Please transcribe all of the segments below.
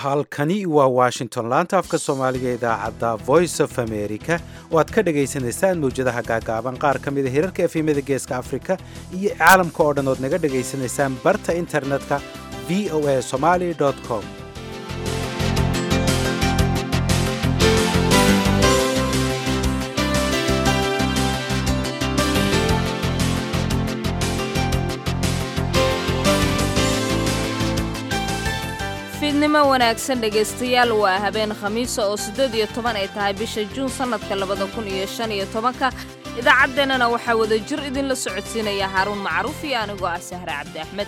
halkani waa washington laanta afka soomaaliga idaacadda voice of america oo aad ka dhagaysanaysaan mawjadaha gaagaaban qaar ka mida hirarka efemada geeska afrika iyo caalamka oo dhan ood naga dhagaysanaysaan barta internetka v o a somaly com fiidnimo wanaagsan dhegaystayaal waa habeen khamiisa oo siddeed iyo toban ay tahay bisha juun sannadka labada kun iyo shan iyo tobanka idaacaddeenana waxaa wada jir idinla socodsiinaya haaruun macruuf iyo anigoo ah sahre cabdi axmed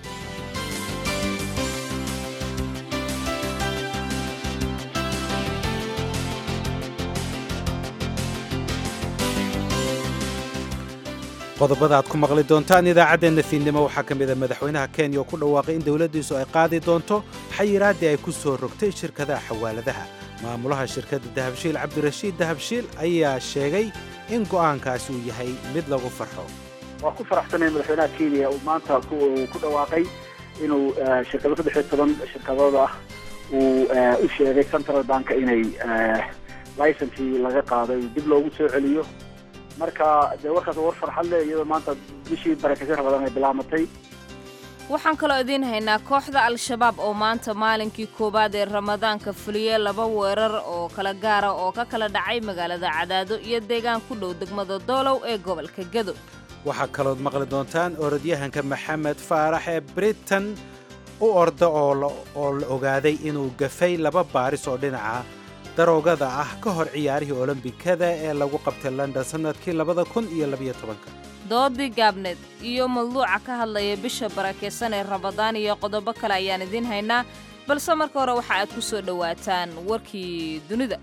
qodobada aad ku maqli doontaan idaacaddeenna fiidnimo waxaa ka mida madaxweynaha kenya oo ku dhawaaqay in dowladdiisu ay qaadi doonto xayiraaddii ay ku soo rogtay shirkadaha xawaaladaha maamulaha shirkadda dahabshiil cabdirashiid dahabshiil ayaa sheegay in go'aankaasi uu yahay mid lagu farxo waa ku faraxsanay madaxweynaha kenya uu maanta ku dhawaaqay inuu shirkado saddex iyo toban shirkadooda ah uu u sheegay central banka inay licencii laga qaaday dib loogu soo celiyo marka dee warkaas war farxad leh iyadoo maanta bishii barakeysan rabadan ay bilaamatay waxaan kaloo idiin haynaa kooxda al-shabaab oo maanta maalinkii koowaad ee ramadaanka fuliyey laba weerar oo kala gaara oo ka kala dhacay magaalada cadaado iyo deegaan ku dhow degmada doolow ee gobolka gado waxaa kalood maqli doontaan orodyahanka maxamed faarax ee britain u orda oo la ogaaday inuu gafay laba baaris oo dhinaca daroogada ah ka hor ciyaarihii olombikada ee lagu qabtay london sannadkii labada kun iyo labiyo tobanka doodii gaabneed iyo madluuca ka hadlaya bisha barakeysan ee ramadaan iyo qodobo kale ayaan idiin haynaa balse marka hore waxa aad ku soo dhowaataan warkii dunida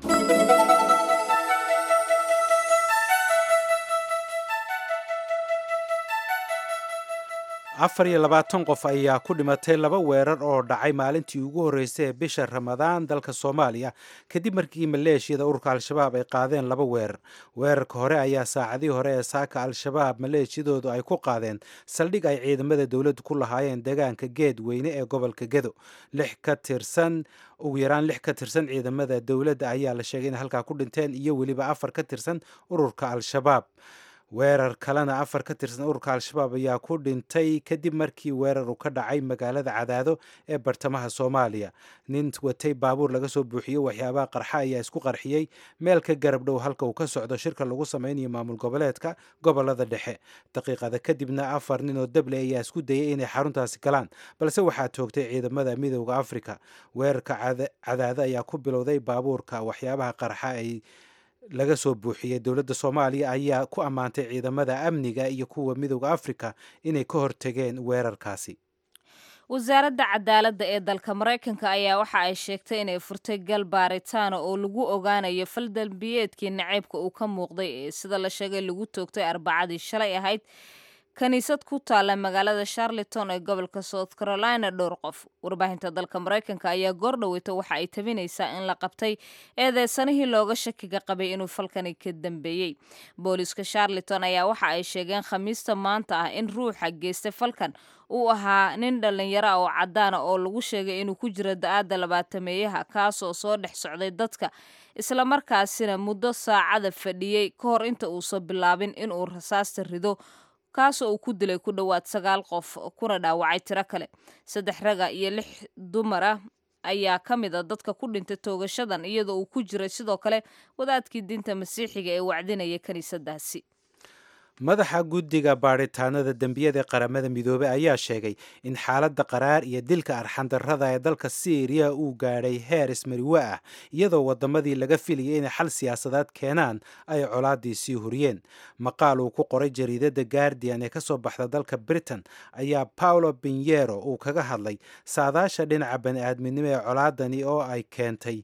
afar iyo labaatan qof ayaa ku dhimatay laba weerar oo dhacay maalintii ugu horreysay ee bisha ramadaan dalka soomaaliya kadib markii maleeshiyada ururka al-shabaab ay qaadeen laba weerar weerarka hore ayaa saacadihii hore ee saaka al-shabaab maleeshiyadoodu ay ku qaadeen saldhig ay ciidamada dowladdu ku lahaayeen deegaanka geed weyne ee gobolka gedo lix ka tirsan ugu yaraan lix ka tirsan ciidamada dowladda ayaa la sheegay in halkaa ku dhinteen iyo weliba afar ka tirsan ururka al-shabaab weerar kalena afar ka tirsan ururka al-shabaab ayaa ku dhintay kadib markii weerar uu ka dhacay magaalada cadaado ee bartamaha soomaaliya nin watay baabuur laga soo buuxiyey waxyaabaha qarxa ayaa isku qarxiyey meel ka garab dhow halka uu ka socdo shirka lagu sameynayo maamul goboleedka gobolada dhexe daqiiqada kadibna afar nin oo dable ayaa isku dayay inay xaruntaasi galaan balse waxaa toogtay ciidamada midooda afrika weerarka cadaado ayaa ku bilowday baabuurka waxyaabaha qarxa ay laga soo buuxiyey dowladda soomaaliya ayaa ku ammaantay ciidamada amniga iyo kuwa midooda afrika inay ka hortegeen weerarkaasi wasaaradda cadaaladda ee dalka maraykanka ayaa waxa ay sheegtay inay furtay gal baaritaana oo lagu ogaanayo fal dambiyeedkii naceybka uu ka muuqday ee sida la sheegay lagu toogtay arbacadii shalay ahayd kiniisad ku taalla magaalada charleton ee gobolka south carolina dhowr qof warbaahinta dalka maraykanka ayaa goor dhoweyta waxa ay tabinaysaa in la qabtay eedeysanihii looga shakiga qabay inuu falkani ka dambeeyey booliiska charleton ayaa waxa ay sheegeen khamiista maanta ah in ruuxa geystay falkan uu ahaa nin dhallinyaro ah oo caddaana oo lagu sheegay inuu ku jiro da-aadda labaatameeyaha kaasoo soo dhex socday dadka islamarkaasina muddo saacada fadhiyey ka hor inta uusan bilaabin inuu rasaasta rido kaasoo uu ku dilay ku dhowaad sagaal qof kuna dhaawacay tiro kale saddex raga iyo lix dumar ah ayaa ka mid a dadka ku dhintay toogashadan iyadoo uu ku jiray sidoo kale wadaadkii diinta masiixiga ee wacdinaya kiniisadaasi madaxa guddiga baadhitaanada dembiyada ee qaramada midoobey ayaa sheegay in xaaladda qaraar iyo dilka arxandarrada ee dalka siiriya uu gaadhay heer ismariwe ah iyadoo waddamadii laga filayay inay xal siyaasadeed keenaan ay colaadii sii huriyeen maqaal uu ku qoray jariidadda guardian ee kasoo baxda dalka britain ayaa paolo binyero uu kaga hadlay saadaasha dhinaca bani-aadminimo ee colaadani oo ay keentay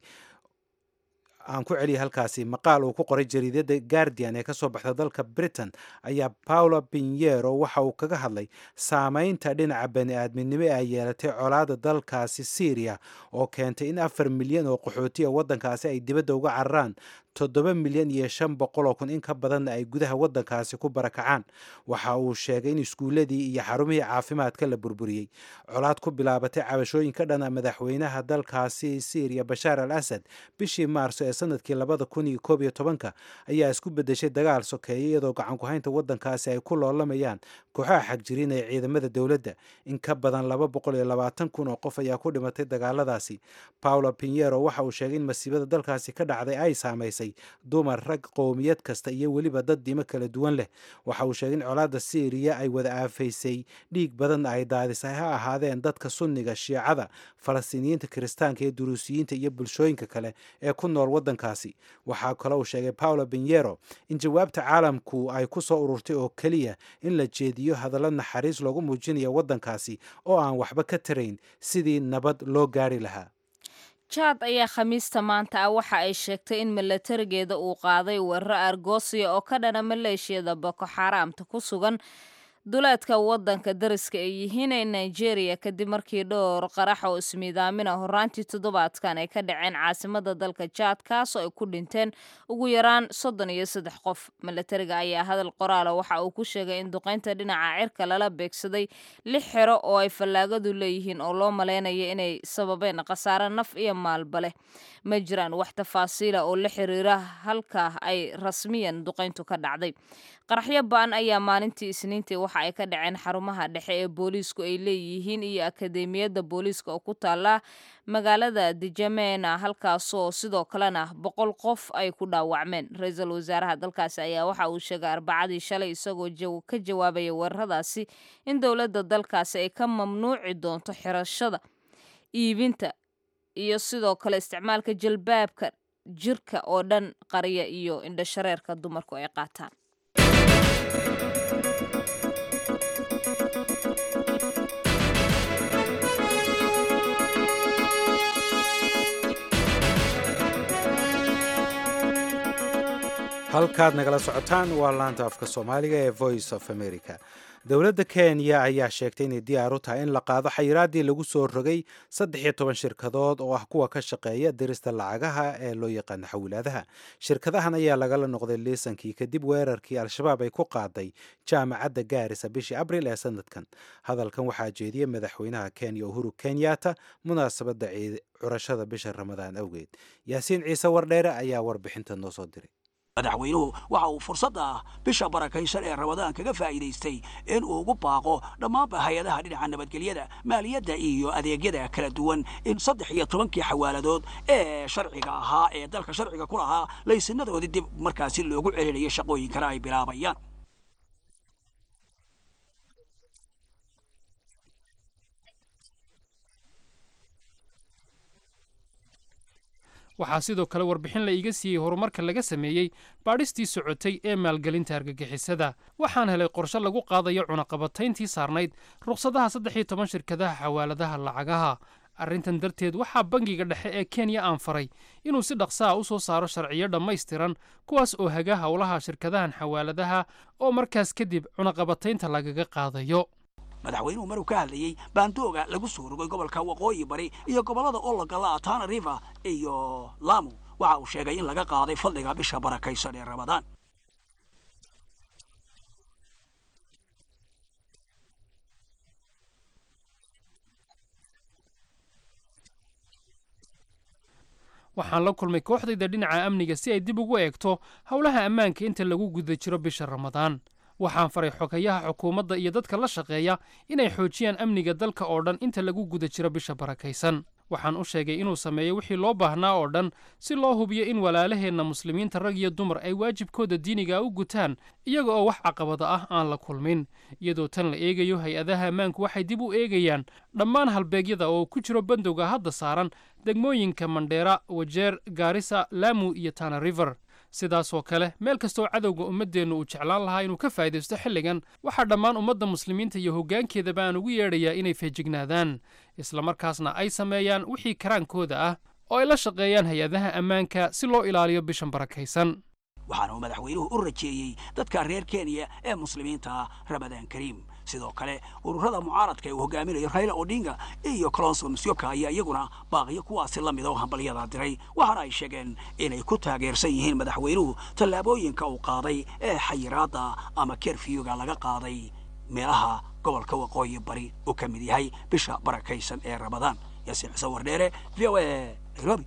aan ku celiyay halkaasi maqaal uu ku qoray jariidada guardian ee kasoo baxda dalka britain ayaa paolo binyero waxa uu kaga hadlay saameynta dhinaca bani-aadminimo ee ay yeelatay colaada dalkaasi syriya oo keentay in afar milyan oo qaxootiya waddankaasi ay dibadda uga cararaan toddoba milyan iyo shan boqoloo kun in ka badanna ay gudaha waddankaasi ku barakacaan waxa uu sheegay in iskuulladii iyo xarumihii caafimaadka la burburiyey colaad ku bilaabatay cabashooyin ka dhana madaxweynaha dalkaasi syriya bashaar al asad bishii maarso ee sanadkii labada kun iyo koob iyo tobanka ayaa isku bedeshay dagaal sokeeye iyadoo gacankuhaynta waddankaasi ay ku loolamayaan kooxaha xagjiriin ee ciidamada dowladda in ka badan laba boqol iyo labaatan kun oo qof ayaa ku dhimatay dagaaladaasi paulo pinero waxa uu sheegay in masiibada dalkaasi ka dhacday ay saamaysay dumar rag qowmiyad kasta iyo weliba dad dimo kala duwan leh waxa uu sheegay in colaadda syriya ay wada aafaysay dhiig badanna ay daadisay ha ahaadeen dadka sunniga shiicada falastiiniyiinta kiristaanka iyo duruusiyiinta iyo bulshooyinka kale ee ku nool waddankaasi waxaa kale uu sheegay paulo pinero in jawaabta caalamku ay ku soo ururtay oo keliya in la jeediyo hadallo naxariis loogu muujinayo waddankaasi oo aan waxba ka tarayn sidii nabad loo gaari lahaa jaad ayaa khamiista maanta ah waxa ay sheegtay in milatarigeeda uu qaaday weeraro argosiya oo ka dhana maleeshiyada boko xaaraamta ku sugan duleedka waddanka dariska ay yihiin ee nigeria kadib markii dhowr qarax oo ismiidaamina horaantii toddobaadkan ay ka dhaceen caasimada dalka jaad kaasoo ay ku dhinteen ugu yaraan soddon iyo saddex qof milatariga ayaa hadal qoraala waxa uu ku sheegay in duqaynta dhinaca cirka lala beegsaday lix xero oo ay fallaagadu leeyihiin oo loo malaynaya inay sababeen khasaare naf iyo maalba leh ma jiraan wax tafaasiila oo la xiriira halka ay rasmiyan duqayntu ka dhacday qaraxyo ba-an ayaa maalintii isniintii waxa ay ka dhaceen xarumaha dhexe ee booliisku ay leeyihiin iyo akadeemiyadda booliiska oo ku taala magaalada dijamena halkaasoo sidoo kalena boqol qof ay ku dhaawacmeen ra-iisul wasaaraha dalkaasi ayaa waxa uu sheegay arbacadii shalay isagoo ka jawaabaya weeraradaasi in dowladda dalkaasi ay ka mamnuuci doonto xirashada iibinta iyo sidoo kale isticmaalka jalbaabka jirka oo dhan qariya iyo indhashareerka dumarku ay qaataan halkaad nagala socotaan waa laanta afka soomaaliga ee voice of america dowladda kenya ayaa sheegtay inay diyaar u tahay in la qaado xayiraaddii lagu soo rogay saddex iyo toban shirkadood oo ah kuwa ka shaqeeya dirista lacagaha ee loo yaqaano xawilaadaha shirkadahan ayaa lagala noqday liisankii kadib weerarkii al-shabaab ay ku qaaday jaamacadda gaarisa bishii abril ee sanadkan hadalkan waxaa jeediyey madaxweynaha kenya uhuru kenyatta munaasabadda curashada bisha ramadaan awgeed yaasiin ciise wardheere ayaa warbixinta noo soo diray madaxweynuhu waxa uu fursadda ah bisha barakaysan ee ramadaan kaga faa'iidaystay in uu ugu baaqo dhammaanba hay-adaha dhinaca nabadgelyada maaliyadda iyo adeegyada kala duwan in saddex iyo tobankii xawaaladood ee sharciga ahaa ee dalka sharciga ku lahaa laysinadoodii dib markaasi loogu celinayo shaqooyinkana ay bilaabayaan waxaa sidoo kale warbixin la iiga siiyey horumarka laga sameeyey baadhistii socotay ee maalgelinta argagixisada waxaan helay qorshe lagu qaadayo cunaqabatayntii saarnayd rukhsadaha saddex iyo toban shirkadaha xawaaladaha lacagaha arrintan darteed waxaa bangiga dhexe ee kenya aan faray inuu si dhaqsaha u soo saaro sharciyo dhammaystiran kuwaas oo haga howlaha shirkadahan xawaaladaha oo markaas kadib cunaqabataynta lagaga qaadayo madaxweynuhu maruu ka hadlayey baandooga lagu soo rogay gobolka waqooyi bari iyo gobollada ologala tana river iyo lamu waxa uu sheegay in laga qaaday fadliga bisha barakaysan ee ramadaan waxaan la kulmay kooxdayda dhinaca amniga si ay dib ugu eegto howlaha ammaanka inta lagu guda jiro bisha ramadaan waxaan faray xogayaha xukuumadda iyo dadka la shaqeeya inay xoojiyaan amniga dalka oo dhan inta lagu guda jiro bisha barakaysan waxaan u sheegay inuu sameeyo wixii loo baahnaa oo dhan si loo hubiyo in walaalaheenna muslimiinta rag iyo dumar ay waajibkooda diiniga u gutaan iyaga oo wax caqabada ah aan la kulmin iyadoo tan la eegayo hay-adaha ammaanku waxay dib u eegayaan dhammaan halbeegyada oo ku jiro bandowga hadda saaran degmooyinka mandheera wajeer gaarisa laamu iyo tana river sidaasoo kale meel kastoo cadowga ummaddeennu uu jeclaan lahaa inuu ka faa'idaysto xilligan waxaa dhammaan ummadda muslimiinta iyo hoggaankeedaba aan ugu yeedhayaa inay feejignaadaan islamarkaasna ay sameeyaan wixii karaankooda ah oo ay la shaqeeyaan hay-adaha ammaanka si loo ilaaliyo bishan barakaysan waxaana uu madaxweynuhu u rajeeyey dadka reer kenya ee muslimiinta ramadaan kariim sidoo kale ururada mucaaradka ee uu hogaaminayo raila odinga iyo colonso musyoka ayaa iyaguna baaqiyo kuwaasi la mida oo hambalyada diray waxaana ay sheegeen inay ku taageersan yihiin madaxweynuhu tallaabooyinka uu qaaday ee xayiraadda ama kerfiyuga laga qaaday meelaha gobolka waqooyi bari uu ka mid yahay bisha barakaysan ee ramadaan yaasiin xuseen wardheere v o a nairobi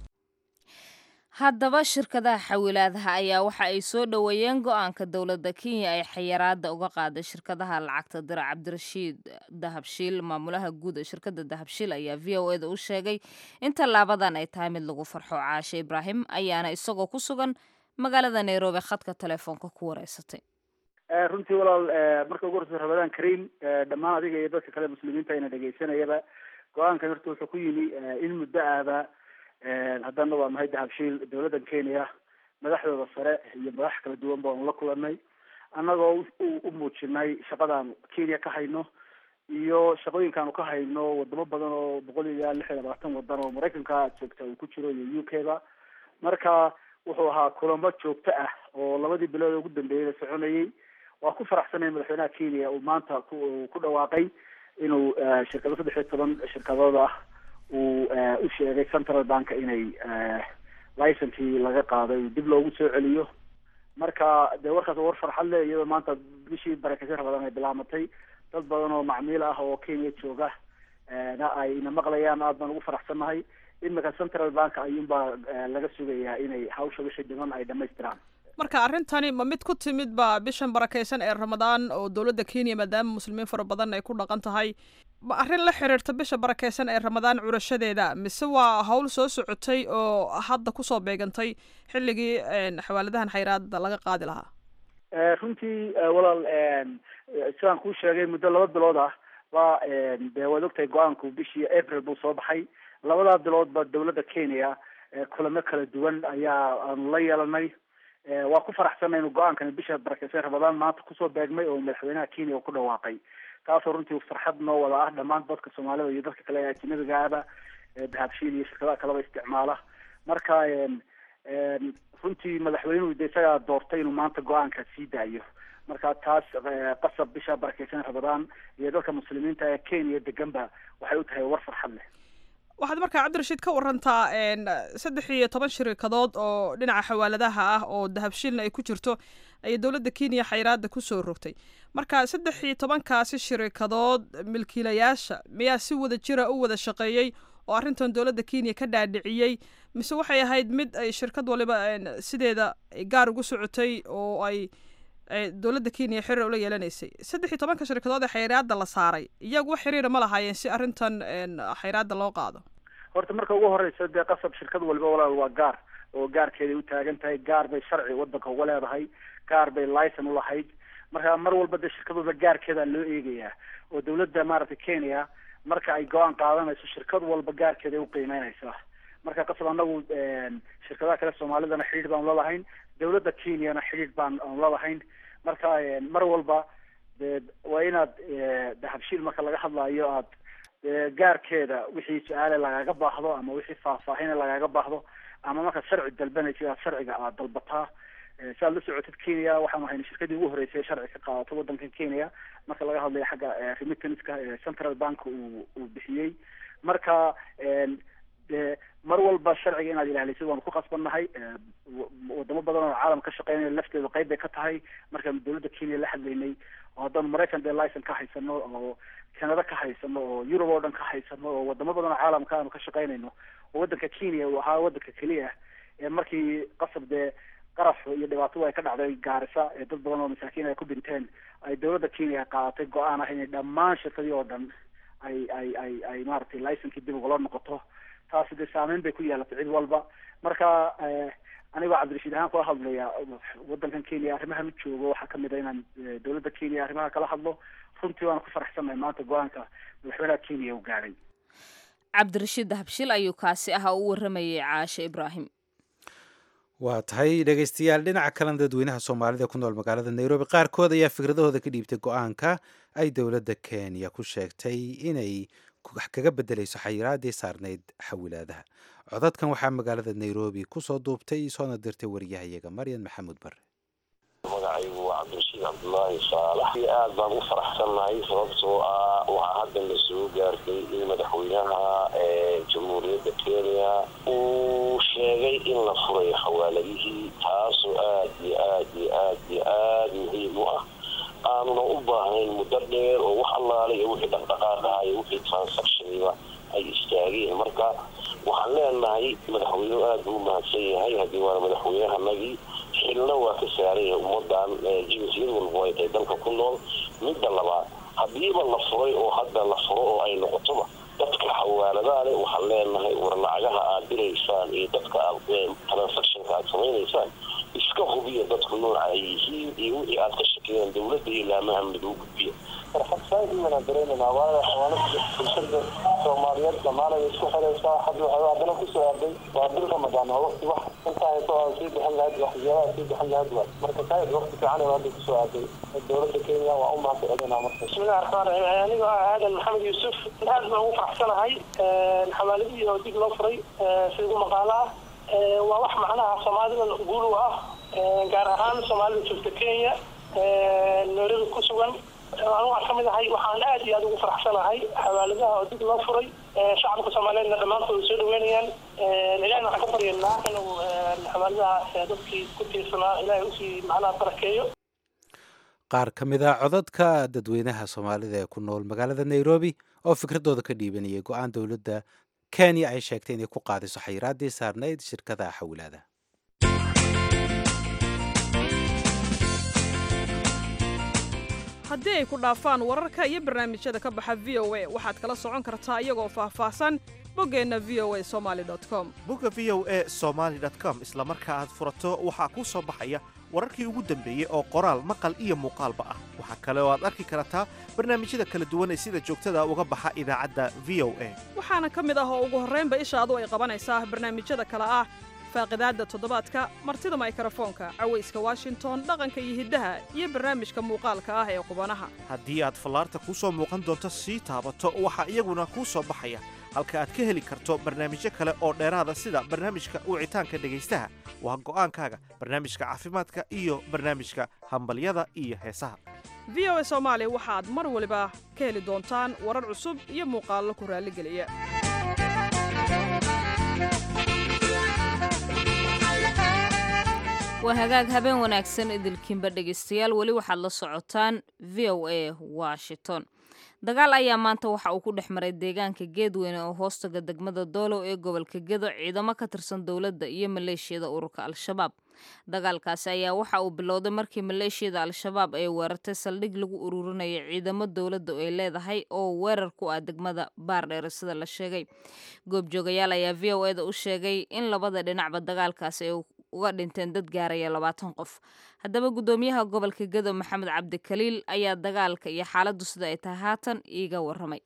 haddaba shirkadaha xawilaadaha ayaa waxa ay soo dhoweeyeen go-aanka dowladda kenya ay xayiraada uga qaaday shirkadaha lacagta dira cabdirashiid dahabshiil maamulaha guud ee shirkadda dahabshiil ayaa v o eda u sheegay in tallaabadan ay tahay mid lagu farxo caashe ibraahim ayaana isagoo ku sugan magaalada nairobi khadka telefoonka ku wareysatay runtii walaal marka ugu horeysa ramadaan kariim dhammaan adiga iyo dadka kale muslimiinta ayna dhegaysanayaba go-aankan horta wuxuu ku yimi in muddo aaba haddana waa nahay dahabshiil dawladda kenya madaxdooda sare iyo madax kala duwan baanu la kulanay annagoo u muujinay shaqadaan kenya ka hayno iyo shaqooyinkaanu ka hayno wadamo badan oo boqol iyo lix iyo labaatan wadan oo maraykanka joogta uu ku jiro iyo u k ba marka wuxuu ahaa kulamo joogto ah oo labadii bilood ugu dambeeyay la soconayay waa ku faraxsanay madaxweynaha kenya uu maanta ku ku dhawaaqay inuu shirkado saddex iyo toban shirkadood ah uu u sheegay central bank inay licenkii laga qaaday dib loogu soo celiyo marka dee warkaas war farxad leh iyadoo maanta bishii barakeysan rabadan ay bilaamatay dad badan oo macmiil ah oo kenya jooga na ayna maqlayaan aad baan ugu faraxsannahay imika central bank ayuunbaa laga sugayaa inay hawsha wixii dhiman ay dhamaystiraan marka arrintani ma mid ku timid ba bishan barakeysan ee ramadaan oo dowladda kenya maadaama muslimiin fara badan ay ku dhaqan tahay ma arrin la xiriirta bisha barakeysan ee ramadaan curashadeeda mise waa hawl soo socotay oo hadda kusoo beegantay xilligii xawaaladahan xayraada laga qaadi lahaa runtii walaal sidaan kuu sheegay muddo laba bilood ah waa dee waad ogtahay go-aanku bishii april buu soo baxay labadaa biloodba dawladda kenya kulamo kala duwan ayaa aanu la yeelanay waa ku faraxsanay inu go-aankani bisha barakeysan ramadaan maanta kusoo beegmay oo madaxweynaha kenya ku dhawaaqay taasoo runtii farxad noo wada ah dhammaan dadka soomaalida iyo dadka kale ee ajnabigaaba dahabshiil iyo shirkadaha kaleba isticmaala marka runtii madaxweynuhu de isagaa doortay inuu maanta go-aanka sii daayo marka taas qasab bisha barakeysan ramadaan iyo dadka muslimiinta ee kenya deganba waxay u tahay war farxad leh waxaad markaa cabdirashiid ka warantaa saddex iyo toban shirikadood oo dhinaca xawaaladaha ah oo dahabshiilna ay ku jirto ayay dowladda kenya xayraada kusoo rogtay marka saddex iyo tobankaasi shirikadood milkiilayaasha miyaa si wada jira u wada shaqeeyey oo arrintan dowladda kenya ka dhaadhiciyey mise waxay ahayd mid ay shirkad waliba sideeda gaar ugu socotay oo ay dowladda kenya xiriir ula yeelanaysay saddex iyo tobanka shirkadood ee xayraada la saaray iyagu wax xiriira ma lahaayeen si arrintan xayraada loo qaado horta marka ugu horeysa dee qasab shirkad walba walaal waa gaar oo gaarkeeday u taagan tahay gaar bay sharci wadanka uga leedahay gaar bay licen ulahayd marka mar walba dee shirkadooda gaarkeeda loo eegayaa oo dawladda maaragtay kenya marka ay go-aan qaadanayso shirkad walba gaarkeeday uqiimeynaysaa marka qasab anagu shirkadaha kale soomaalidana xidhiir baanu lalahayn dawladda kenyana xidhiir baan aanu lalahayn marka mar walba de waa inaad dahabshiil marka laga hadlayo aad gaarkeeda wixii su-aale lagaaga baahdo ama wixii faahfaahine lagaaga baahdo ama markaad sharci dalbanaysid aad sharciga aad dalbataa si aad la socotid kenya waxaanu hayna shirkadii ugu horreysay ee sharci ka qaadato wadankan kenya marka laga hadlayo xagga remittanska central bank uu uu bixiyey marka de mar walba sharciga inaad ilaalisid waanu ku qasbannahay wadamo badan oo caalam ka shaqeynaya lafteedu qayb bay ka tahay markaanu dawladda kenya la hadlaynay oo haddaanu maraykan dee licen ka haysano oo canada ka haysano oo yurub oo dhan ka haysano oo wadamo badan oo caalamka aanu ka shaqeynayno oo wadanka kenya uu ahaa wadanka keliya ee markii qasab dee qaraf iyo dhibaatadu ay ka dhacday gaarisa ee dad badan oo masaakiin ay ku dhinteen ay dawladda kenya qaadatay go-aan ah inay dhammaan shirkadii oo dhan ay ay ay ay maaragtay licenkii dib ugula noqoto taasi dee saameyn bay ku yeelatay cid walba marka anigoo cabdirashiid ahaan kula hadlaya wadankan kenya arrimahan u joogo waxaa kamid a inaan dawladda kenya arrimaha kala hadlo runtii waana ku faraxsannahay maanta go-aanka madaxweynaha kenya uu gaadhay cabdirashiid dahabshil ayuu kaasi ahaa u waramayay caashe ibraahim waa tahay dhegaystayaal dhinaca kalena dadweynaha soomaalida ku nool magaalada nairobi qaarkood ayaa fikradahooda ka dhiibtay go-aanka ay dowladda kenya ku sheegtay inay wax kaga bedelayso xayiraadii saarnayd xawilaadaha codadkan waxaa magaalada nairobi kusoo duubtay soona dirtay wariyahayaga maryan maxamuud bare magacaygu waa cabdirashiid cabdulaahi saalax iyo aad baan u faraxsannahay sababtoo ah waxaa hadda la soo gaartay in madaxweynaha jamhuuriyadda kenya uu sheegay in la furay xawaaladihii taasoo aad iyo aad iyo aad iyo aad muhiim u ah aanuna u baahnayn muddo dheer oo wax allaale iyo wixii dhaqdhaqaaq ah iyo wixii transactioniba ay istaageen marka waxaan leenahay madaxweynuhu aada buu umahadsan yahay haddii waana madaxweynahanagii xilna waa ka saaran yahay ummadan jinsiyad walba ay tahay dalka ku nool midda labaad haddiiba la furay oo hadda la furo oo ay noqotoba dadka xawaaladaha leh waxaan leenahay war lacagaha aad diraysaan iyo dadka aad transactionka aad samaynaysaan iska hubiya dadku nooca ay yihiin iyo wixii aad ka shakeyaan dowladda iyo laamaha amniga u gudbiya farxadsaaiiwanaa dareemanaa waayo xawaalada bulshada soomaaliyeed dhammaanay isku xiraysaa hadda waxay haddana kusoo aaday waa bil ramadaan oo waqti wax intaa hayso aa sii bixin lahayd waxyaabaha sii bixin lahayd waay marka saaid waqti fiican ee hadda kusoo aaday dowladda kenya waa u mahad celinaa marka bismillahi raxmaan raxiim anigoo ah aadan maxamed yuusuf aad baan ugu faraxsanahay xawaaladihii oo dib loo furay sida ugu maqaalo ah waa wax macnaha soomaalida guul u ah gaar ahaan soomaalida joogta kenya nairobi ku sugan anu waan kamid ahay waxaan aad iyo aad ugu faraxsanahay xawaaladaha oo dib loo furay shacabka soomaaliyeedna dhammaantood soo dhaweynayaan ilahina waxaan ka baryanaa inuu xawaaladaha dadkii ku tiirsanaa ilaahay usii macnaha barakeeyo qaar ka mid a codadka dadweynaha soomaalida ee ku nool magaalada nairobi oo fikradooda ka dhiibanayay go-aan dowladda kenya ay sheegtay inay ku qaadiso xayiraaddii saarnayd shirkada xawilaada haddii ay ku dhaafaan wararka iyo barnaamijyada ka baxa v o a waxaad kala socon kartaa iyagoo faahfaahsan boggeenna v o a somali com bogga v o a somaali com isla marka aad furato waxaa kuu soo baxaya wararkii ugu dambeeyey oo qoraal maqal iyo muuqaalba ah waxaa kale oo aad arki kartaa barnaamijyada kala duwan ee sida joogtada uga baxa idaacadda v o a waxaana ka mid ah oo ugu horraynba ishaadu ay qabanaysaa barnaamijyada kale ah faaqidaadda toddobaadka martida maykarafoonka cawayska washington dhaqanka iyo hiddaha iyo barnaamijka muuqaalka ah ee qubanaha haddii aad fallaarta kuu soo muuqan doonto sii taabato waxaa iyaguna kuu soo baxaya halka aad ka heli karto barnaamijyo kale oo dheeraada sida barnaamijka wicitaanka dhegaystaha waa go'aankaaga barnaamijka caafimaadka iyo barnaamijka hambalyada iyo heesaha v o a soomaali waxaad mar waliba ka heli doontaan warar cusub iyo muuqaallo ku raalligeliya waa hagaag habeen wanaagsan idilkiinba dhegaystayaal weli waxaad la socotaan v o a washington dagaal ayaa maanta waxa uu ku dhex maray deegaanka geedweyne oo hoostaga degmada doolow ee gobolka gedo ciidamo ka tirsan dowladda iyo maleeshiyada ururka al-shabaab dagaalkaasi ayaa waxa uu bilowday markii maleeshiyada al-shabaab ay weerartay saldhig lagu ururinaya ciidamo dowladda ay leedahay oo weerar ku ah degmada baardheere sida la sheegay goobjoogayaal ayaa v o eda u sheegay in labada dhinacba dagaalkaasi ay uga dhinteen dad gaaraya labaatan qof haddaba guddoomiyaha gobolka gedo maxamed cabdikaliil ayaa dagaalka iyo xaaladdu sida ay tahay haatan iiga waramay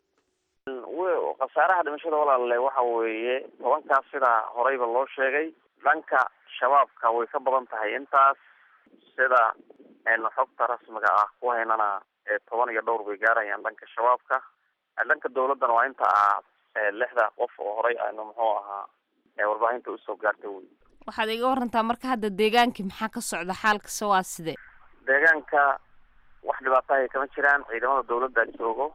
khasaaraha dhimashada walaale waxa weeye tobankaas sidaa horeyba loo sheegay dhanka shabaabka way ka badan tahay intaas sida xogta rasmiga ah ku haynana toban iyo dhowr bay gaarayaan dhanka shabaabka dhanka dawladdana waa inta ah lixda qof oo horey aynu muxuu ahaa warbaahinta usoo gaartay wey waxaad iga warantaa marka hadda deegaankii maxaa ka socda xaalkase waa sidee deegaanka wax dhibaatahay kama jiraan ciidamada dawladda joogo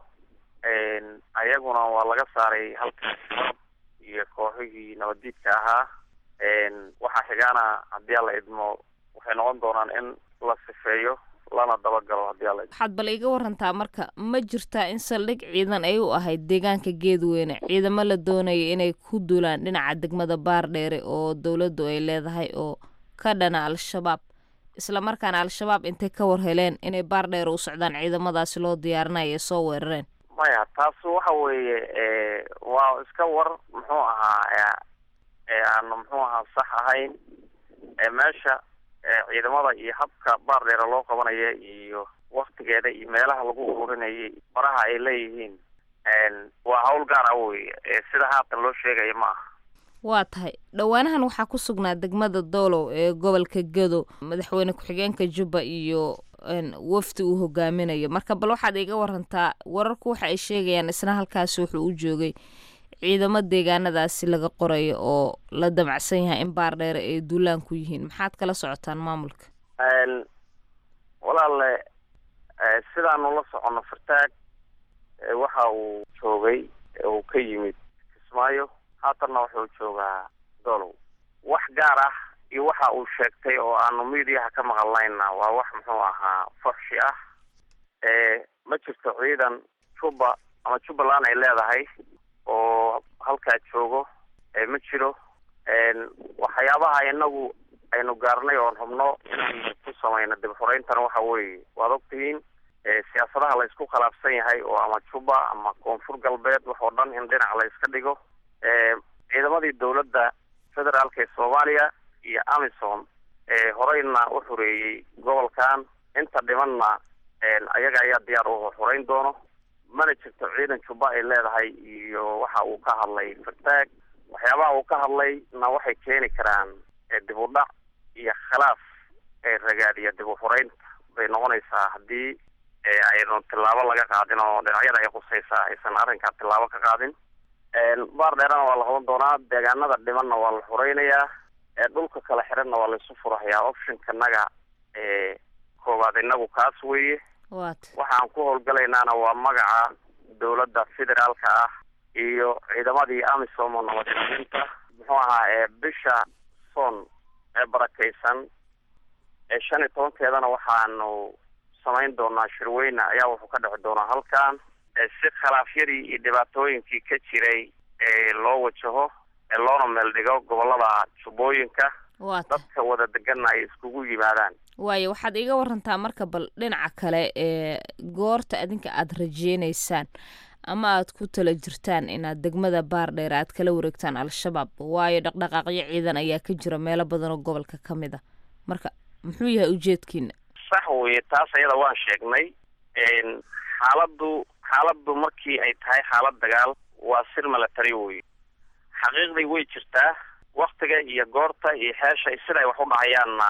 ayaguna waa laga saaray halkaas iyo kooxihii nabaddiidka ahaa waxaa xigaana haddii alla idmo waxay noqon doonaan in la sifeeyo lana dabagalo haddii alla idmo waxaad bal iga warantaa marka ma jirtaa in saldhig ciidan ay u ahayd deegaanka geedweyne ciidamo la doonaya inay ku duulaan dhinaca degmada baardheere oo dowladdu ay leedahay oo ka dhana al-shabaab isla markaana al-shabaab intay ka war heleen inay baardheere u socdaan ciidamadaasi loo diyaarinaya ee soo weerareen maya taas waxa weeye waa iska war muxuu ahaa aanu muxuu ahaa sax ahayn meesha ciidamada iyo habka baardheere loo qabanaya iyo waktigeeda iyo meelaha lagu ururinayay faraha ay leeyihiin waa hawl gaar ah wey sida haatan loo sheegaya ma aha waa tahay dhowaanahan waxaa ku sugnaa degmada doolow ee gobolka gedo madaxweyne ku-xigeenka jubba iyo wafdi uu hogaaminayo marka bal waxaad iga warantaa wararku waxa ay sheegayaan isna halkaasi wuxuu u joogay ciidamo deegaanadaasi laga qorayo oo la damacsan yahay in baardheere ay duulaan ku yihiin maxaad kala socotaan maamulka walaale sidaanu la socono fartaag waxa uu joogay uu ka yimid kismaayo haatanna wuxuu joogaa dolow wax gaar ah iyo waxa uu sheegtay oo aanu miidiyaha ka maqalnayna waa wax muxuu ahaa farshi ah ma jirto ciidan juba ama jubbaland ay leedahay oo halkaa joogo ma jiro waxyaabaha inagu aynu gaarnay oon hubno inaan ku samayno dib xoreyntana waxa weeye waad ogtihiin siyaasadaha la isku khilaafsan yahay oo ama juba ama koonfur galbeed wax oo dhan in dhinac la iska dhigo ciidamadii dowladda federaalka ee soomaaliya iyo amison horeyna u xoreeyey gobolkan inta dhimanna ayaga ayaa diyaar u xoreyn doono mana jirto ciidan juba ay leedahay iyo waxa uu ka hadlay fartaag waxyaabaha uu ka hadlayna waxay keeni karaan dib u dhac iyo khilaaf ee ragaadiya dib u xoreynta bay noqonaysaa haddii aynu tillaabo laga qaadin oo dhinacyada ay qusaysaa aysan arrinkaa tillaabo ka qaadin baar dheerana waa la qaban doonaa deegaanada dhimanna waa la xoreynayaa dhulka kala xiranna waa laisu furahayaa optionkanaga koowaad inagu kaas weeye waxaan ku howlgalaynaana waa magaca dowladda federaalka ah iyo ciidamadii amisom oo nabadgelinta muxuu ahaa bisha son ee barakaysan ee shan iyo tobankeedana waxaanu samayn doonaa shirweyne ayaa wuxuu ka dhexi doonaa halkan si khilaafyadii iyo dhibaatooyinkii ka jiray ee loo wajaho ee loona meel dhigo gobolada jubbooyinka dadka wada deganna ay iskugu yimaadaan waayo waxaad iiga warantaa marka bal dhinaca kale ee goorta adinka aada rajeynaysaan ama aad ku tala jirtaan inaad degmada baardheer aad kala wareegtaan al-shabaab waayo dhaqdhaqaaqyo ciidan ayaa ka jira meelo badan oo gobolka ka mid a marka muxuu yahay ujeedkiina sax weye taas ayada waan sheegnay xaaladdu xaaladdu markii ay tahay xaalad dagaal waa sir milatary wey xaqiiqdii way jirtaa waktiga iyo goorta iyo xeesha siday wax u dhahayaanna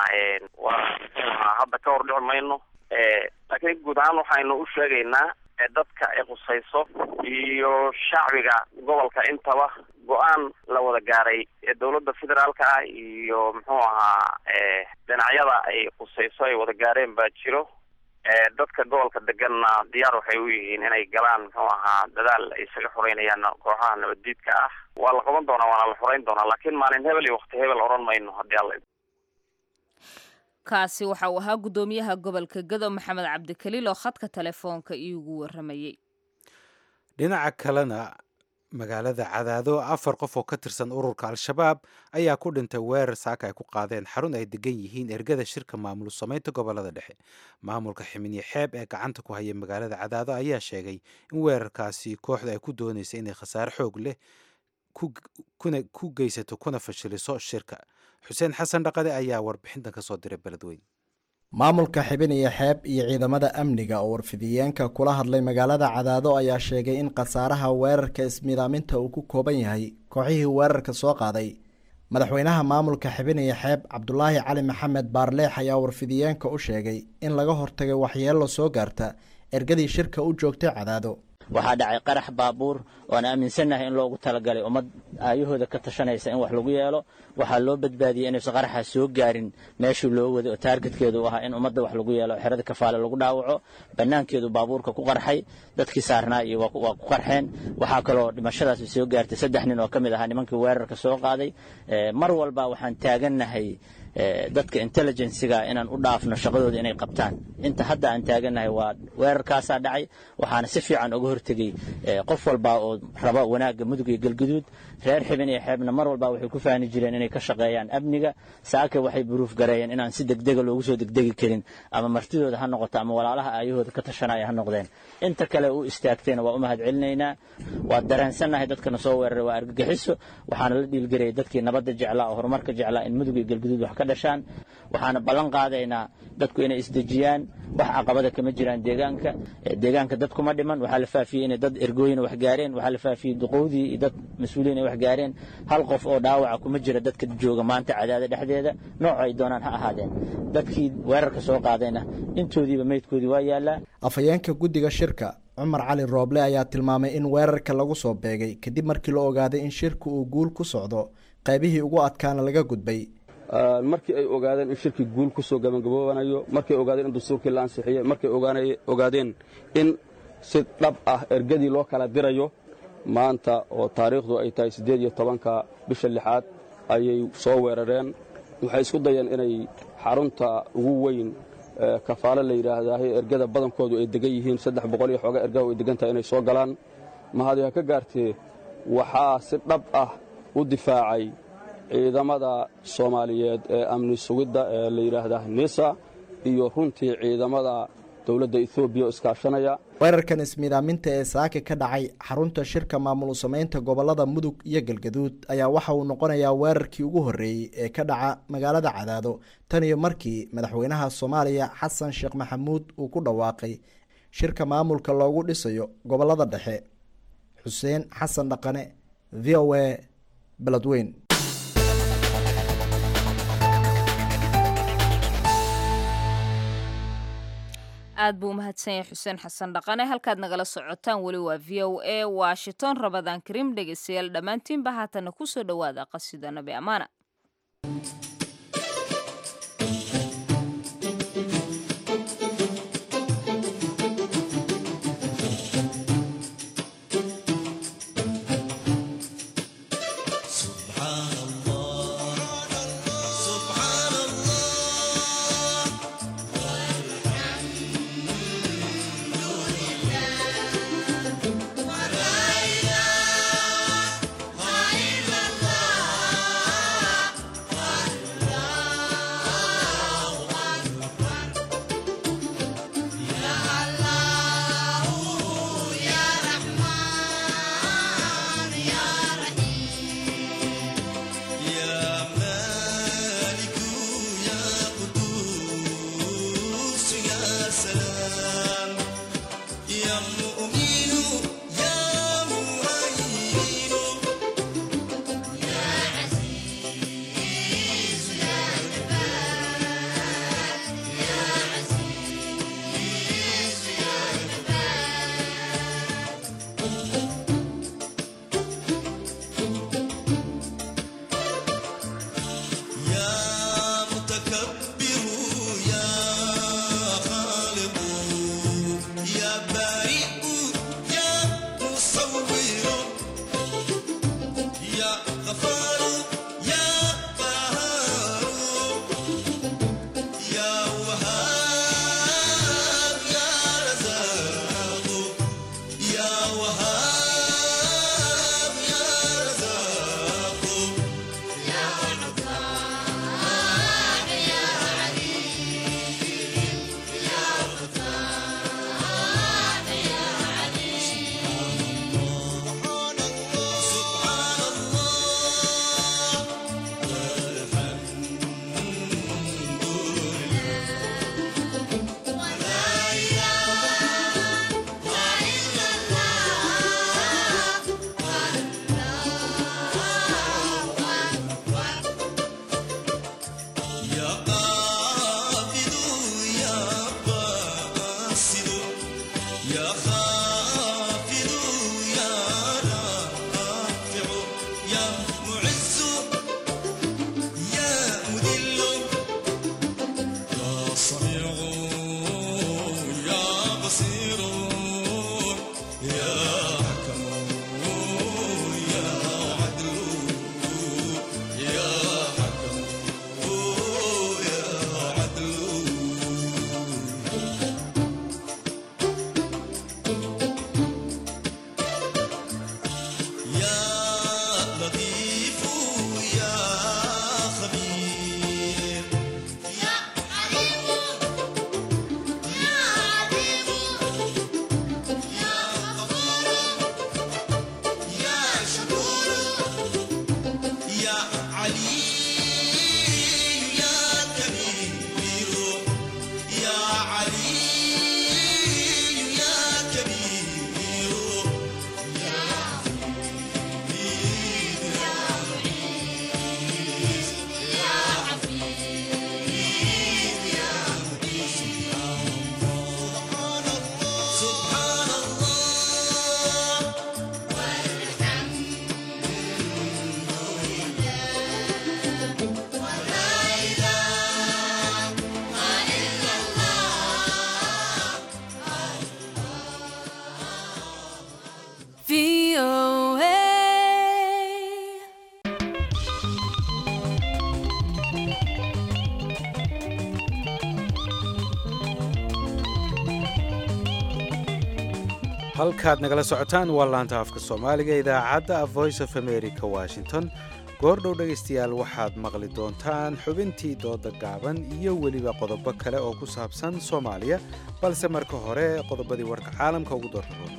waa hadda ka hor dhici mayno laakiin guud ahaan waxaynu u sheegaynaa dadka ay qusayso iyo shacbiga gobolka intaba go-aan la wada gaaray ee dowladda federaalka ah iyo muxuu ahaa dhinacyada ay qusayso ay wada gaareen baa jiro dadka gobolka deganna diyaar waxay u yihiin inay galaan muxuu ahaa dadaal ay isaga xoreynayaan kooxaha nabaddiidka ah waa la qaban doonaa waana la xoreyn doonaa laakiin maalin hebel iyo wakti hebel odhan mayno haddii alla kaasi waxa uu ahaa guddoomiyaha gobolka gado maxamed cabdikaliil oo khadka telefoonka iigu waramayey dhinaca kalena magaalada cadaado afar qof oo ka tirsan ururka al-shabaab ayaa ku dhintay weerar saaka ay ku qaadeen xarun ay degan yihiin ergada shirka maamul samaynta gobolada dhexe maamulka ximiniye xeeb ee gacanta ku haya magaalada cadaado ayaa sheegay in weerarkaasi kooxda ay ku doonaysa inay khasaare xoog leh ku geysato kuna fashiliso shirka xuseen xasan dhaqade ayaa warbixintan ka soo diray beledweyn maamulka xibiniyo xeeb iyo ciidamada amniga oo warfidiyeenka kula hadlay magaalada cadaado ayaa sheegay in khasaaraha weerarka ismidaaminta uu ku kooban yahay kooxihii weerarka soo qaaday madaxweynaha maamulka xibiniyo xeeb cabdulaahi cali maxamed baarleex ayaa warfidiyeenka u sheegay in laga hortagay waxyeelo soo gaarta ergadii shirka u joogtay cadaado waxaa dhacay qarax baabuur oan aaminsannahay in loogu talagalay ummad aayahooda ka tashanaysa in wax lagu yeelo waxaa loo badbaadiyey inaysan qaraxaas soo gaarin meeshii loo waday oo taargetkeedu u ahaa in ummadda wax lagu yeelo xerada kafaale lagu dhaawaco bannaankeedu baabuurka ku qarxay dadkii saarnaa iyo waa ku qarxeen waxaa kaloo dhimashadaasi soo gaartay saddex nin oo ka mid ahaa nimankii weerarka soo qaaday mar walba waxaan taagannahay dadka intelligensiga inaan u dhaafno shaqadooda inay qabtaan inta hadda aan taagannahay waa weerarkaasaa dhacay waxaana si fiican uga hortegey qof walba oo raba wanaagga mudug iyo galguduud reer xibin iyo xeebna mar walba waxay ku fahni jireen inay ka shaqeeyaan amniga saake waxay buruuf gareeyeen inaan si degdega loogu soo degdegi karin ama martidooda ha noqoto ama walaalaha aayahooda ka tashanaya ha noqdeen inta kale u istaagtayna waa u mahad celinaynaa waa dareensannahay dadkana soo weeraray waa argagixiso waxaana la dhiilgarayay dadkii nabadda jeclaa oo horumarka jeclaa in mudug iyo galguduud wax ka dhashaan waxaana ballan qaadaynaa dadku inay isdejiyaan wax caqabada kama jiraan deegaanka deegaanka dad kuma dhiman waxaa la faafiyey inay dad ergooyina wax gaareen waxaa la faafiyey duqowdii iyo dad mas-uuliyin ay wax gaareen hal qof oo dhaawaca kuma jira dadka jooga maanta cadaada dhexdeeda nooc ay doonaan ha ahaadeen dadkii weerarka soo qaadayna intoodiiba meydkoodii waa yaallaa afhayeenka guddiga shirka cumar cali rooble ayaa tilmaamay in weerarka lagu soo beegay kadib markii la ogaaday in shirku uu guul ku socdo qaybihii ugu adkaana laga gudbay markii ay ogaadeen in shirkii guul ku soo gabagaboobanayo markay ogaadeen in dastuurkii la ansixiyey markay ogaadeen in si dhab ah ergadii loo kala dirayo maanta oo taariikhdu ay tahay siddeed iyo tobanka bisha lixaad ayay soo weerareen waxay isku dayeen inay xarunta ugu weyn kafaalo la yidhaahdahay ergada badankoodu ay degan yihiin saddex boqol iyo xooga ergaha ay degan tahay inay soo galaan mahadi ha ka gaartee waxaa si dhab ah u difaacay ciidamada soomaaliyeed ee amni sugidda ee la yidhaahdaa nisa iyo runtii ciidamada dowladda etoobiya oo iskaashanaya weerarkan ismiidaaminta ee saaka ka dhacay xarunta shirka maamul samaynta gobolada mudug iyo galgaduud ayaa waxa uu noqonayaa weerarkii ugu horreeyey ee ka dhaca magaalada cadaado tan iyo markii madaxweynaha soomaaliya xasan sheekh maxamuud uu ku dhawaaqay shirka maamulka loogu dhisayo gobolada dhexe xuseen xasan dhaqane v o a beledweyn aad buu umahadsan yahay xuseen xasan dhaqane halkaad nagala socotaan weli waa v o a washington rabadaan kariim dhegeystayaal dhammaantiinba haatana kusoo dhowaada qasida nabi amaana Yeah. halkaad nagala socotaan waa laanta afka soomaaliga idaacadda voice of america washington goordhow dhegaystayaal waxaad maqli doontaan xubintii dooda gaaban iyo weliba qodobo kale oo ku saabsan soomaaliya balse marka hore qodobadii warka caalamka ugu doortaroon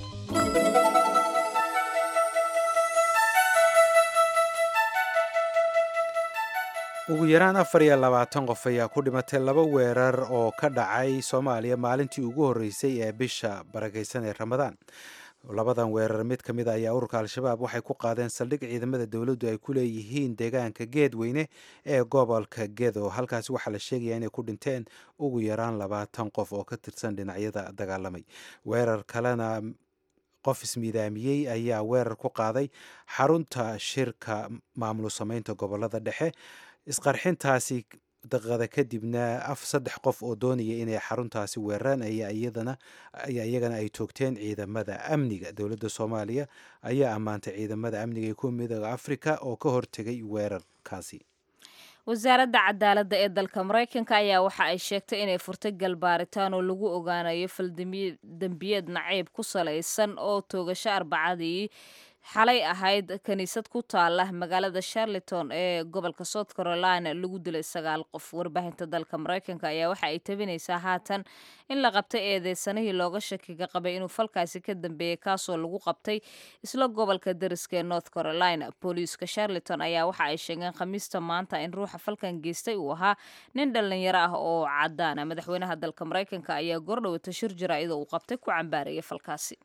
ugu yaraan afar iyo labaatan qof ayaa ku dhimatay laba weerar oo ka dhacay soomaaliya maalintii ugu horreysay ee bisha barakaysan ee ramadaan labadan weerar mid ka mid a ayaa ururka al-shabaab waxay ku qaadeen saldhig ciidamada dowladdu ay ku leeyihiin deegaanka geedweyne ee gobolka gedo halkaasi waxaa la sheegayaa inay ku dhinteen ugu yaraan labaatan qof oo ka tirsan dhinacyada dagaalamay weerar kalena qof ismiidaamiyey ayaa weerar ku qaaday xarunta shirka maamul samaynta gobolada dhexe isqarxintaasi daqiiqada kadibna af saddex qof oo doonaya inay xaruntaasi weeraraan ayaa iyadana ayaa iyagana ay toogteen ciidamada amniga dowladda soomaaliya ayaa ammaantay ciidamada amniga ee kuwa midooda afrika oo ka hortegay weerarkaasi wasaaradda cadaaladda ee dalka maraykanka ayaa waxa ay sheegtay inay furtay galbaaritaan oo lagu ogaanayo faldembiyeed naciib ku salaysan oo toogasho arbacadii xalay ahayd kiniisad ku taala magaalada charleton ee gobolka south carolina lagu dilay sagaal qof warbaahinta dalka maraykanka ayaa waxa ay tabinaysaa haatan in la qabtay eedeysanihii looga shakiga qabay inuu falkaasi ka dambeeyey kaasoo lagu qabtay isla gobolka dariska ee north carolina booliiska charleton ayaa waxa ay sheegeen khamiista maanta in ruuxa falkan geystay uu ahaa nin dhallinyaro ah oo cadaana madaxweynaha dalka maraykanka ayaa goordhowata shir jaraa'ida uu qabtay ku cambaarayay falkaasi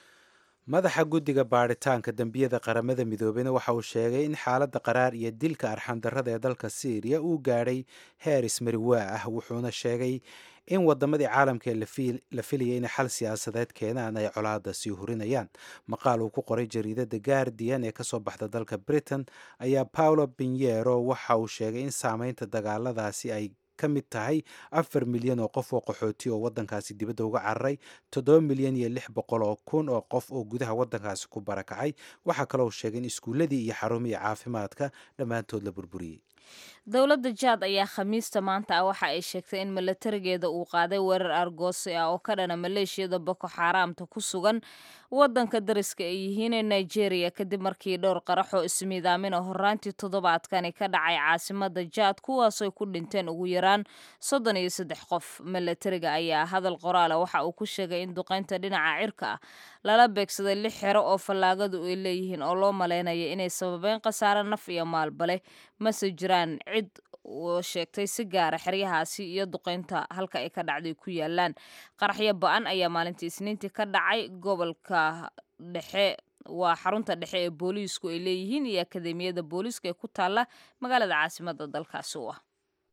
madaxa guddiga baadhitaanka dembiyada qaramada midoobeyna waxa uu sheegay in xaaladda qaraar iyo dilka arxandarrada ee dalka syriya uu gaadhay heer ismariwaa ah wuxuuna sheegay in wadamadii caalamka ee la filayay inay xal siyaasadeed keenaan ay colaada sii hurinayaan maqaal uu ku qoray jariidada guardian ee kasoo baxda dalka britain ayaa paolo binyero waxa uu sheegay in saameynta dagaaladaasi ay ka mid tahay afar milyan oo qof oo qaxooti oo wadankaasi dibadda uga cararay toddoba milyan iyo lix boqol oo kun oo qof oo gudaha wadankaasi ku barakacay waxaa kaloo sheegay in iskuulladii iyo xarumihii caafimaadka dhammaantood la burburiyey dowladda jaad ayaa khamiista maanta ah waxa ay sheegtay in milatarigeeda uu qaaday weerar argoosi ah oo ka dhana maleeshiyada boko xaaraamta ku sugan wadanka dariska ay yihiin ee nigeria kadib markii dhowr qaraxoo ismiidaamin oo horaantii toddobaadkani ka dhacay caasimada jaad kuwaasoo ku dhinteen ugu yaraan soddon iyo saddex qof milatariga ayaa hadal qoraala waxa uu ku sheegay in duqeynta dhinaca cirka ah lala beegsaday lix xero oo fallaagadu ay leeyihiin oo loo malaynaya inay sababeen khasaare naf iyo maalbale mase jiraan cid oo sheegtay si gaara xeryahaasi iyo duqeynta halka ay ka dhacday ku yaalaan qaraxyo ba-an ayaa maalintii isniintii ka dhacay gobolka dhexe waa xarunta dhexe ee booliisku ay leeyihiin iyo akademiyada booliiska ee ku taala magaalada caasimada dalkaasi u ah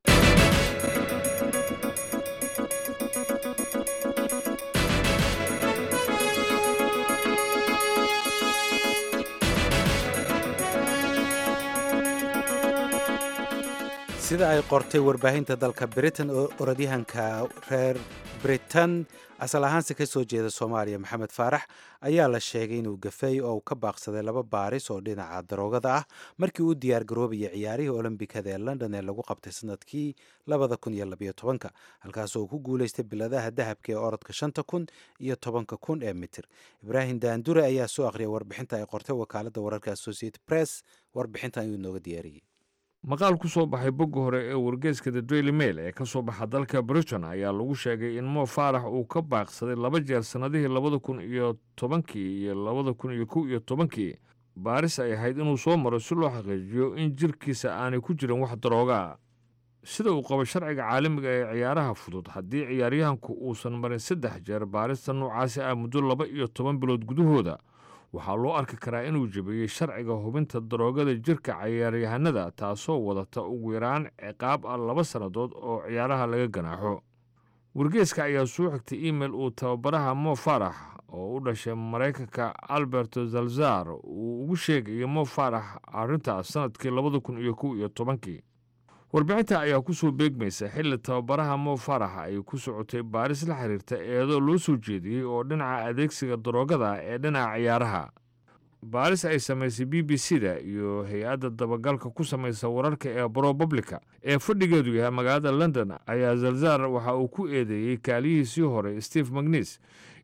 sida ay qortay warbaahinta dalka britain oo orodyahanka reer britain asal ahaanse ka soo jeeda soomaaliya maxamed faarax ayaa la sheegay inuu gafay oo uu ka baaqsaday laba baaris oo dhinaca daroogada ah markii uu diyaar garoobaya ciyaarihii olombikada ee london ee lagu qabtay sanadkii labada kun iyo labayo tobanka halkaasoo uu ku guulaystay biladaha dahabka ee orodka shanta kun iyo tobanka kun ee mitir ibraahim daandure ayaa soo akhriyay warbixinta ay qortay wakaaladda wararka associated press warbixintan ayuu nooga diyaariyey maqaal ku soo baxay bogga hore ee wargeeska the daily mail ee ka soo baxa dalka britain ayaa lagu sheegay in mo faarax uu ka baaqsaday laba jeer sannadihii labada kun iyo tobankii iyo labada kun iyo kow iyo tobankii baaris ay ahayd inuu soo maro si loo xaqiijiyo in jirkiisa aanay ku jirin wax daroogaa sida uu qabo sharciga caalamiga ee ciyaaraha fudud haddii ciyaaryahanku uusan marin saddex jeer baarista noocaasi ah muddo laba iyo toban bilood gudahooda waxaa loo arki karaa inuu jebiyey sharciga hubinta daroogada jirka ciyaaryahanada taasoo wadata ugu yaraan ciqaab ah laba sannadood oo ciyaaraha laga ganaaxo wargeeska ayaa soo xigtay imail uu tababaraha mo farax oo u dhashay maraykanka alberto zalzar uu ugu sheegayay mo farax arrintaas sannadkii labada kun iyo kow iyo tobankii warbixinta ayaa ku soo beegmaysa xilli tababaraha mo farax ay ku socotay baaris la xiriirta eedoo loo soo jeediyey oo dhinaca adeegsiga daroogada ee dhinaca ciyaaraha baaris ay samaysay b b c da iyo hay-adda dabagalka ku samaysa wararka ee bropublica ee fadhigeedu yahay magaalada london ayaa zalzar waxa uu ku eedeeyey kaaliyihiisii hore steve magnis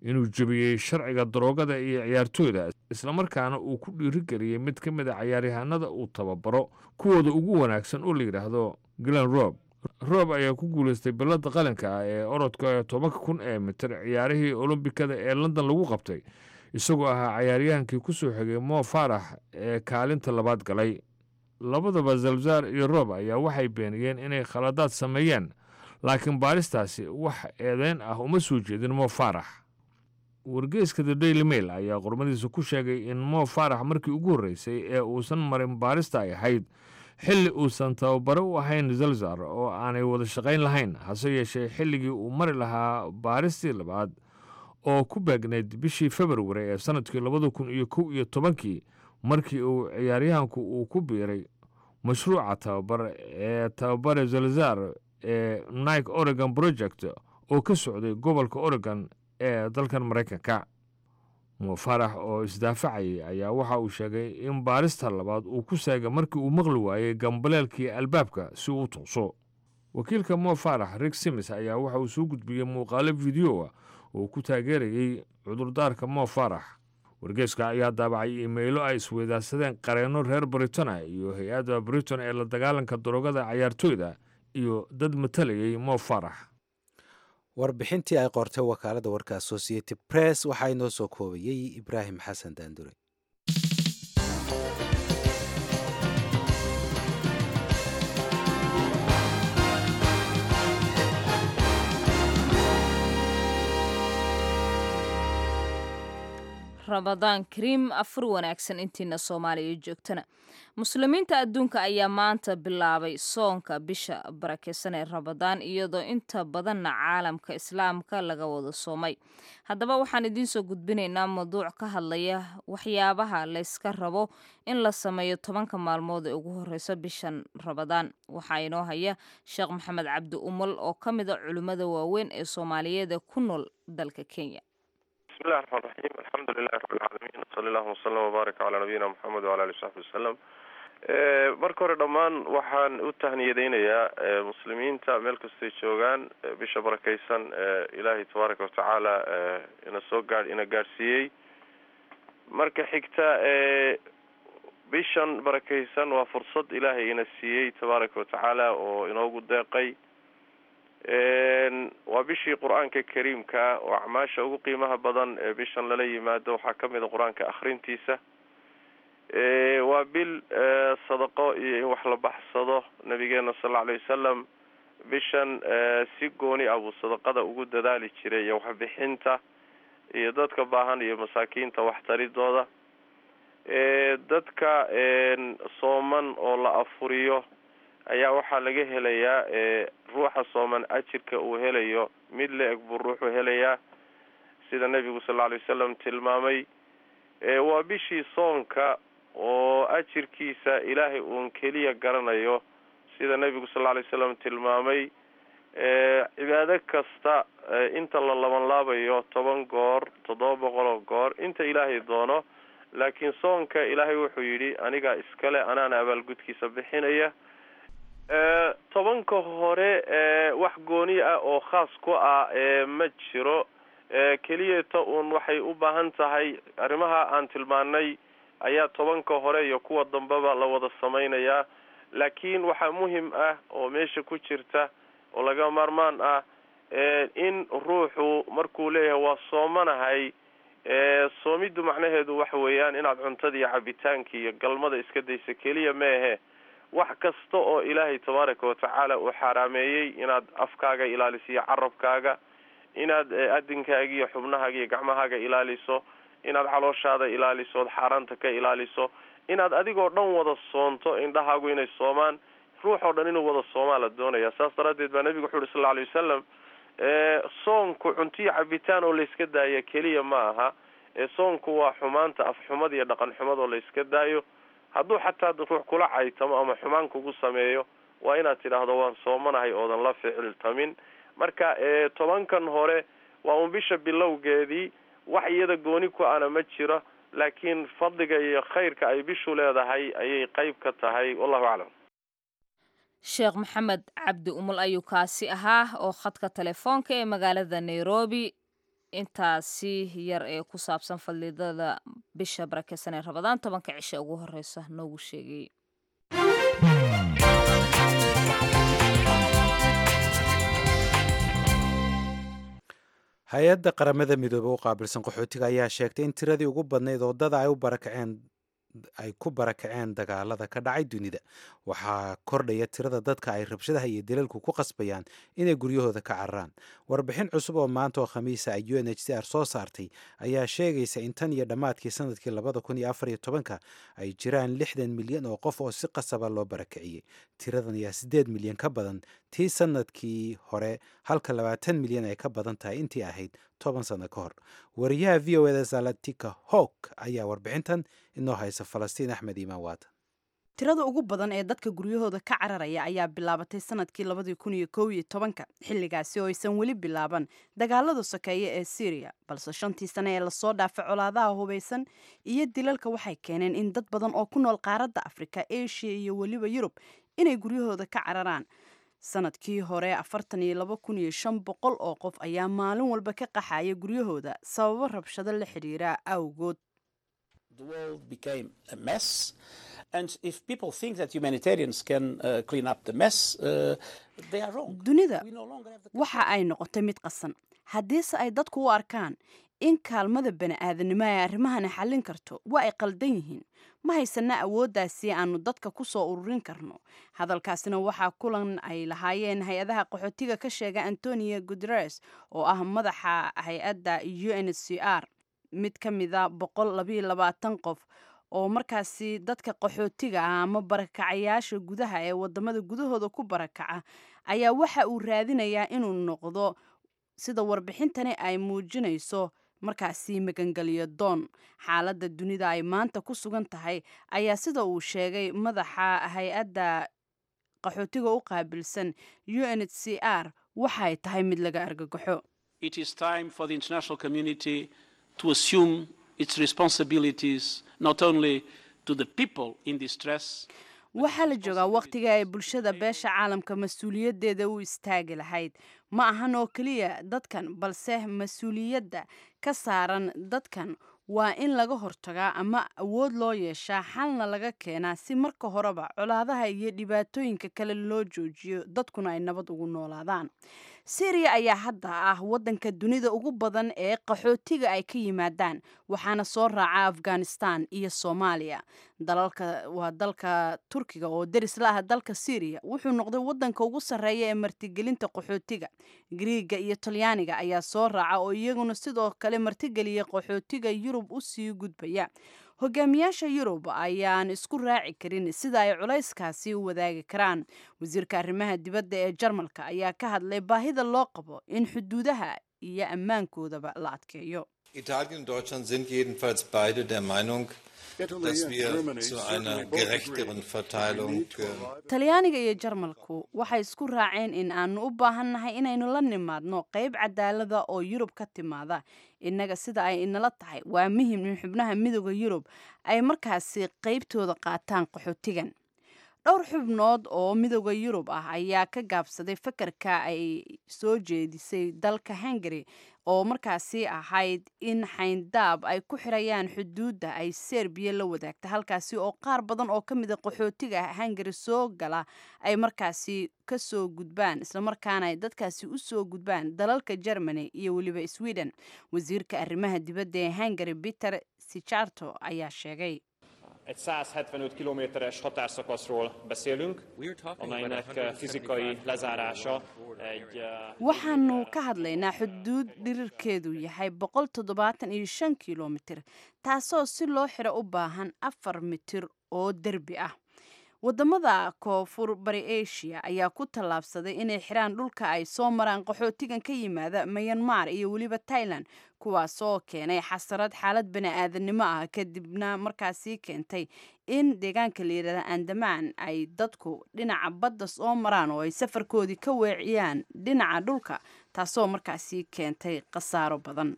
inuu jebiyey sharciga daroogada iyo ciyaartooyda islamarkaana uu ku dhiirigeliyey mid ka mid a cayaaryahanada uu tababaro kuwooda ugu wanaagsan oo la yidhaahdo glen rob roob ayaa ku guulaystay ballada qalinka ah ee orodka tobanka kun ee mitir ciyaarihii olombikada ee london lagu qabtay isagoo ahaa cayaaryahankii ku soo xigay mo faarax ee kaalinta labaad galay labadaba zalzaar iyo roob ayaa waxay beeniyeen inay khaladaad sameeyeen laakiin baaristaasi wax eedeyn ah uma soo jeedin mo faarax wargeeska the daily mail ayaa qormadiisa ku sheegay in mo faarax markii ugu horreysay ee uusan marin baarista ay ahayd xilli uusan tababare u ahayn zalzar oo aanay wada shaqayn lahayn hase yeeshee xilligii uu mari lahaa baaristii labaad oo ku beegnayd bishii februari ee sannadkii labada kun iyo kow iyo tobankii markii uu ciyaaryahanku uu ku biiray mashruuca tababar ee tababare zalzar ee nike oregon project oo ka socday gobolka oregon ee dalkan maraykanka mufarax oo isdaafacayay ayaa waxa uu sheegay in baarista labaad uu ku saagay markii uu maqli waayey gambaleelkii albaabka si uu u tooso wakiilka mo farax rig simis ayaa waxa uu soo gudbiyey muuqaalo fideoa oo ku taageerayey cudurdaarka mo farax wargeeska ayaa daabacay imaylo ay isweydaarsadeen qareenno reer britana iyo hay-adda britain ee la dagaalanka daroogada cayaartooyda iyo dad matalayay mo farax warbixintii ay qortay wakaaladda warka associated press waxaa inoo soo koobayey ibraahim xasan daandure ramadaan kariim afur wanaagsan intiina soomaaliya joogtana muslimiinta adduunka ayaa maanta bilaabay soonka bisha barakeysan ee ramadaan iyadoo inta badanna caalamka islaamka laga wada soomay haddaba waxaan idiinsoo gudbinaynaa mawduuc ka hadlaya waxyaabaha layska rabo in la sameeyo tobanka maalmood ee ugu horeysa bishan ramadaan waxaa inoo haya sheekh maxamed cabdi umal oo ka mid a culimmada waaweyn ee soomaaliyeed ee ku nool dalka kenya بسم الله الرحمن الرحيم الحمد لله رب العالمين وصلى الله وسلم وبارك على نبينا محمد وعلى اله وصحبه وسلم marka hore dhammaan waxaan u tahniyadeynayaa muslimiinta meel kastay joogaan bisha barakeysan ilaahay tabaaraka watacaala ina soo gaa ina gaadhsiiyey marka xigta bishan barakeysan waa fursad ilaahay ina siiyey tabaaraka watacaala oo inoogu deeqay waa bishii qur-aanka kariimka oo acmaasha ugu qiimaha badan ee bishan lala yimaado waxaa kamid a qur-aanka akrintiisa waa bil sadaqo iyo in wax la baxsado nabigeena sal alla alay wasalam bishan si gooni ah buu sadaqada ugu dadaali jiray iyo waxbixinta iyo dadka baahan iyo masaakiinta waxtaridooda dadka sooman oo la afuriyo ayaa waxaa laga helayaa ruuxa sooman ajirka uu helayo mid la-eg buu ruuxu helayaa sida nebigu sal lla alay wasalam tilmaamay waa bishii soonka oo ajirkiisa ilaahay uun keliya garanayo sida nebigu sal lla alay wasalam tilmaamay cibaado kasta inta la laban laabayo toban goor toddoba boqol oo goor inta ilaahay doono laakiin soonka ilaahay wuxuu yidhi anigaa iskale anaana abaalgudkiisa bixinaya tobanka hore wax gooni ah oo khaas ku ah ma jiro keliyata uun waxay u baahan tahay arrimaha aan tilmaanay ayaa tobanka hore iyo kuwa dambeba la wada samaynayaa laakiin waxaa muhim ah oo meesha ku jirta oo laga maarmaan ah in ruuxu markuu leeyahay waa soomanahay soomiddu macnaheedu waxa weeyaan inaad cuntada iyo cabitaanka iyo galmada iska dayso keliya meehe wax kasta oo ilaahay tabaaraka watacaala uu xaaraameeyey inaad afkaaga ilaaliso iyo carabkaaga inaad adinkaaga iyo xubnahaaga iyo gacmahaaga ilaaliso inaad calooshaada ilaaliso ood xaaraanta ka ilaaliso inaad adigoo dhan wada soonto indhahaagu inay soomaan ruux oo dhan inuu wada soomaa la doonaya saas daraaddeed baa nebigu wuxu uhi sal lla alay wasalam soonku cuntiyo cabitaan oo layska daaya keliya ma aha soonku waa xumaanta afxumad iyo dhaqan xumad oo layska daayo hadduu xataa ruux kula caytamo ama xumaan kugu sameeyo waa inaad tidhaahdo waan soomanahay oodan la ficiltamin marka tobankan hore waa un bisha bilowgeedii wax iyada gooni ku ana ma jiro laakiin fadliga iyo khayrka ay bishu leedahay ayay qeyb ka tahay wallahu aclam sheekh maxamed cabdi umul ayuu kaasi ahaa oo khadka telefoonka ee magaalada nairobi intaasi yar ee ku saabsan fadliidada bisha barakeysan ee rabadaan tobanka cishe ugu horeysa noogu sheegay hay-adda qaramada midoobe u qaabilsan qaxootiga ayaa sheegtay in tiradii ugu badnayd oodada ay u barakaceen ay ku barakaceen dagaalada ka dhacay dunida waxaa kordhaya tirada dadka ay rabshadaha iyo dilalku ku qasbayaan inay guryahooda ka cararaan warbixin cusub oo maanta oo khamiisa ay u n h c r soo saartay ayaa sheegaysa in tan iyo dhammaadkii sanadkii labada kun iyo afar iyo tobanka ay jiraan lixdan milyan oo qof oo si qasaba loo barakiciyey tiradan ayaa siddeed milyan ka badan tii sanadkii hore halka labaatan milyan ay ka badan tahay intii ahayd toban sano ka hor wariyaha v o eda zalatika howk ayaa warbixintan inoo haysa falastiin axmed iimaan waatan tirada ugu badan ee dadka guryahooda ka cararaya ayaa bilaabatay sanadkii labadii kun iyo kow iyo tobanka xilligaasi oo aysan weli bilaaban dagaalada sokeeye ee syriya balse shantii sane ee lasoo dhaafay colaadaha hubaysan iyo dilalka waxay keeneen in dad badan oo ku nool qaaradda afrika asia iyo weliba yurub inay guryahooda ka cararaan sanadkii hore afartan iyo laba kun iyo shan boqol oo qof ayaa maalin walba ka qaxaya guryahooda sababo rabshado la xidhiira awgood dunida waxa ay noqotay mid qasan haddiise ay dadku u arkaan in kaalmada bani-aadanimo ay arrimahani xallin karto waa ay qaldan yihiin ma haysana awooddaasi aanu dadka ku soo ururin karno hadalkaasina waxaa kulan ay lahaayeen hay-adaha qaxootiga ka sheega antonio guteres oo ah madaxa hay-adda u n c r mid ka mida boqol labayo labaatan qof oo markaasi dadka qaxootiga ah ama barakacayaasha gudaha ee wadamada gudahooda ku barakaca ayaa waxa uu raadinayaa inuu noqdo sida warbixintani ay muujinayso markaasi magangeliyo doon xaaladda dunida ay maanta ku sugan tahay ayaa sida uu sheegay madaxa hay-adda qaxootiga u qaabilsan u n h c r waxay tahay mid laga argagaxo its responsibilities not only to the people in distress waxaa la joogaa wakhtiga ay bulshada beesha caalamka mas-uuliyaddeeda u istaagi lahayd ma ahan oo keliya dadkan balse mas-uuliyadda ka saaran dadkan waa in laga hortagaa ama awood loo yeeshaa xalna laga keenaa si marka horeba colaadaha iyo dhibaatooyinka kale loo joojiyo dadkuna ay nabad ugu noolaadaan syriya ayaa hadda ah waddanka dunida ugu badan ee qaxootiga ay ka yimaadaan waxaana soo raaca afghanistan iyo soomaaliya dalalka waa dalka turkiga oo deris la ah dalka syriya wuxuu noqday waddanka ugu sarreeya ee martigelinta qaxootiga griiga iyo talyaaniga ayaa soo raaca oo iyaguna sidoo kale martigeliya qaxootiga yurub u sii gudbaya hogaamiyaasha yurub ayaan isku raaci karin sida ay culayskaasi u wadaagi karaan wasiirka arrimaha dibadda ee jarmalka ayaa ka hadlay baahida loo qabo in xuduudaha iyo ammaankoodaba la adkeeyo Italien und Deutschland sind jedenfalls beide der Meinung, dass wir zu einer gerechteren Verteilung talyaaniga iyo jarmalku waxay isku raaceen in aanu u baahannahay inaynu la nimaadno qayb cadaalada oo yurub ka timaada innaga sida ay inala tahay waa muhim in xubnaha midooda yurub ay markaasi qaybtooda qaataan qaxootigan dhowr xubnood oo midooda yurub ah ayaa ka gaabsaday fakarka ay soo jeedisay dalka hungary oo markaasi ahayd in xayndaab ay ku xirayaan xuduudda ay serbiya la wadaagta halkaasi oo qaar badan oo ka mida qaxootiga hungary soo gala ay markaasi kasoo gudbaan islamarkaana ay dadkaasi usoo gudbaan dalalka germany iyo weliba sweden wasiirka arrimaha dibadda ee hungary peter sijarto ayaa sheegay Egy 175 kilométeres határszakaszról beszélünk, amelynek fizikai lezárása egy... waxaanu ka hadlaynaa xuduud dhirirkeedu yahay boqol toddobaatan iyo shan kilomitir taasoo si loo xiro u baahan afar mitir oo derbi ah wadamada koonfur bari asia ayaa ku tallaabsaday inay xiraan dhulka ay soo maraan qaxootigan ka yimaada mayanmar iyo weliba tailan kuwaasoo keenay xasarad xaalad bani-aadannimo ah kadibna markaasi keentay in deegaanka layidhahda andamaan ay dadku dhinaca badda soo maraan oo ay safarkoodii ka weeciyaan dhinaca dhulka taasoo markaasi keentay khasaaro badan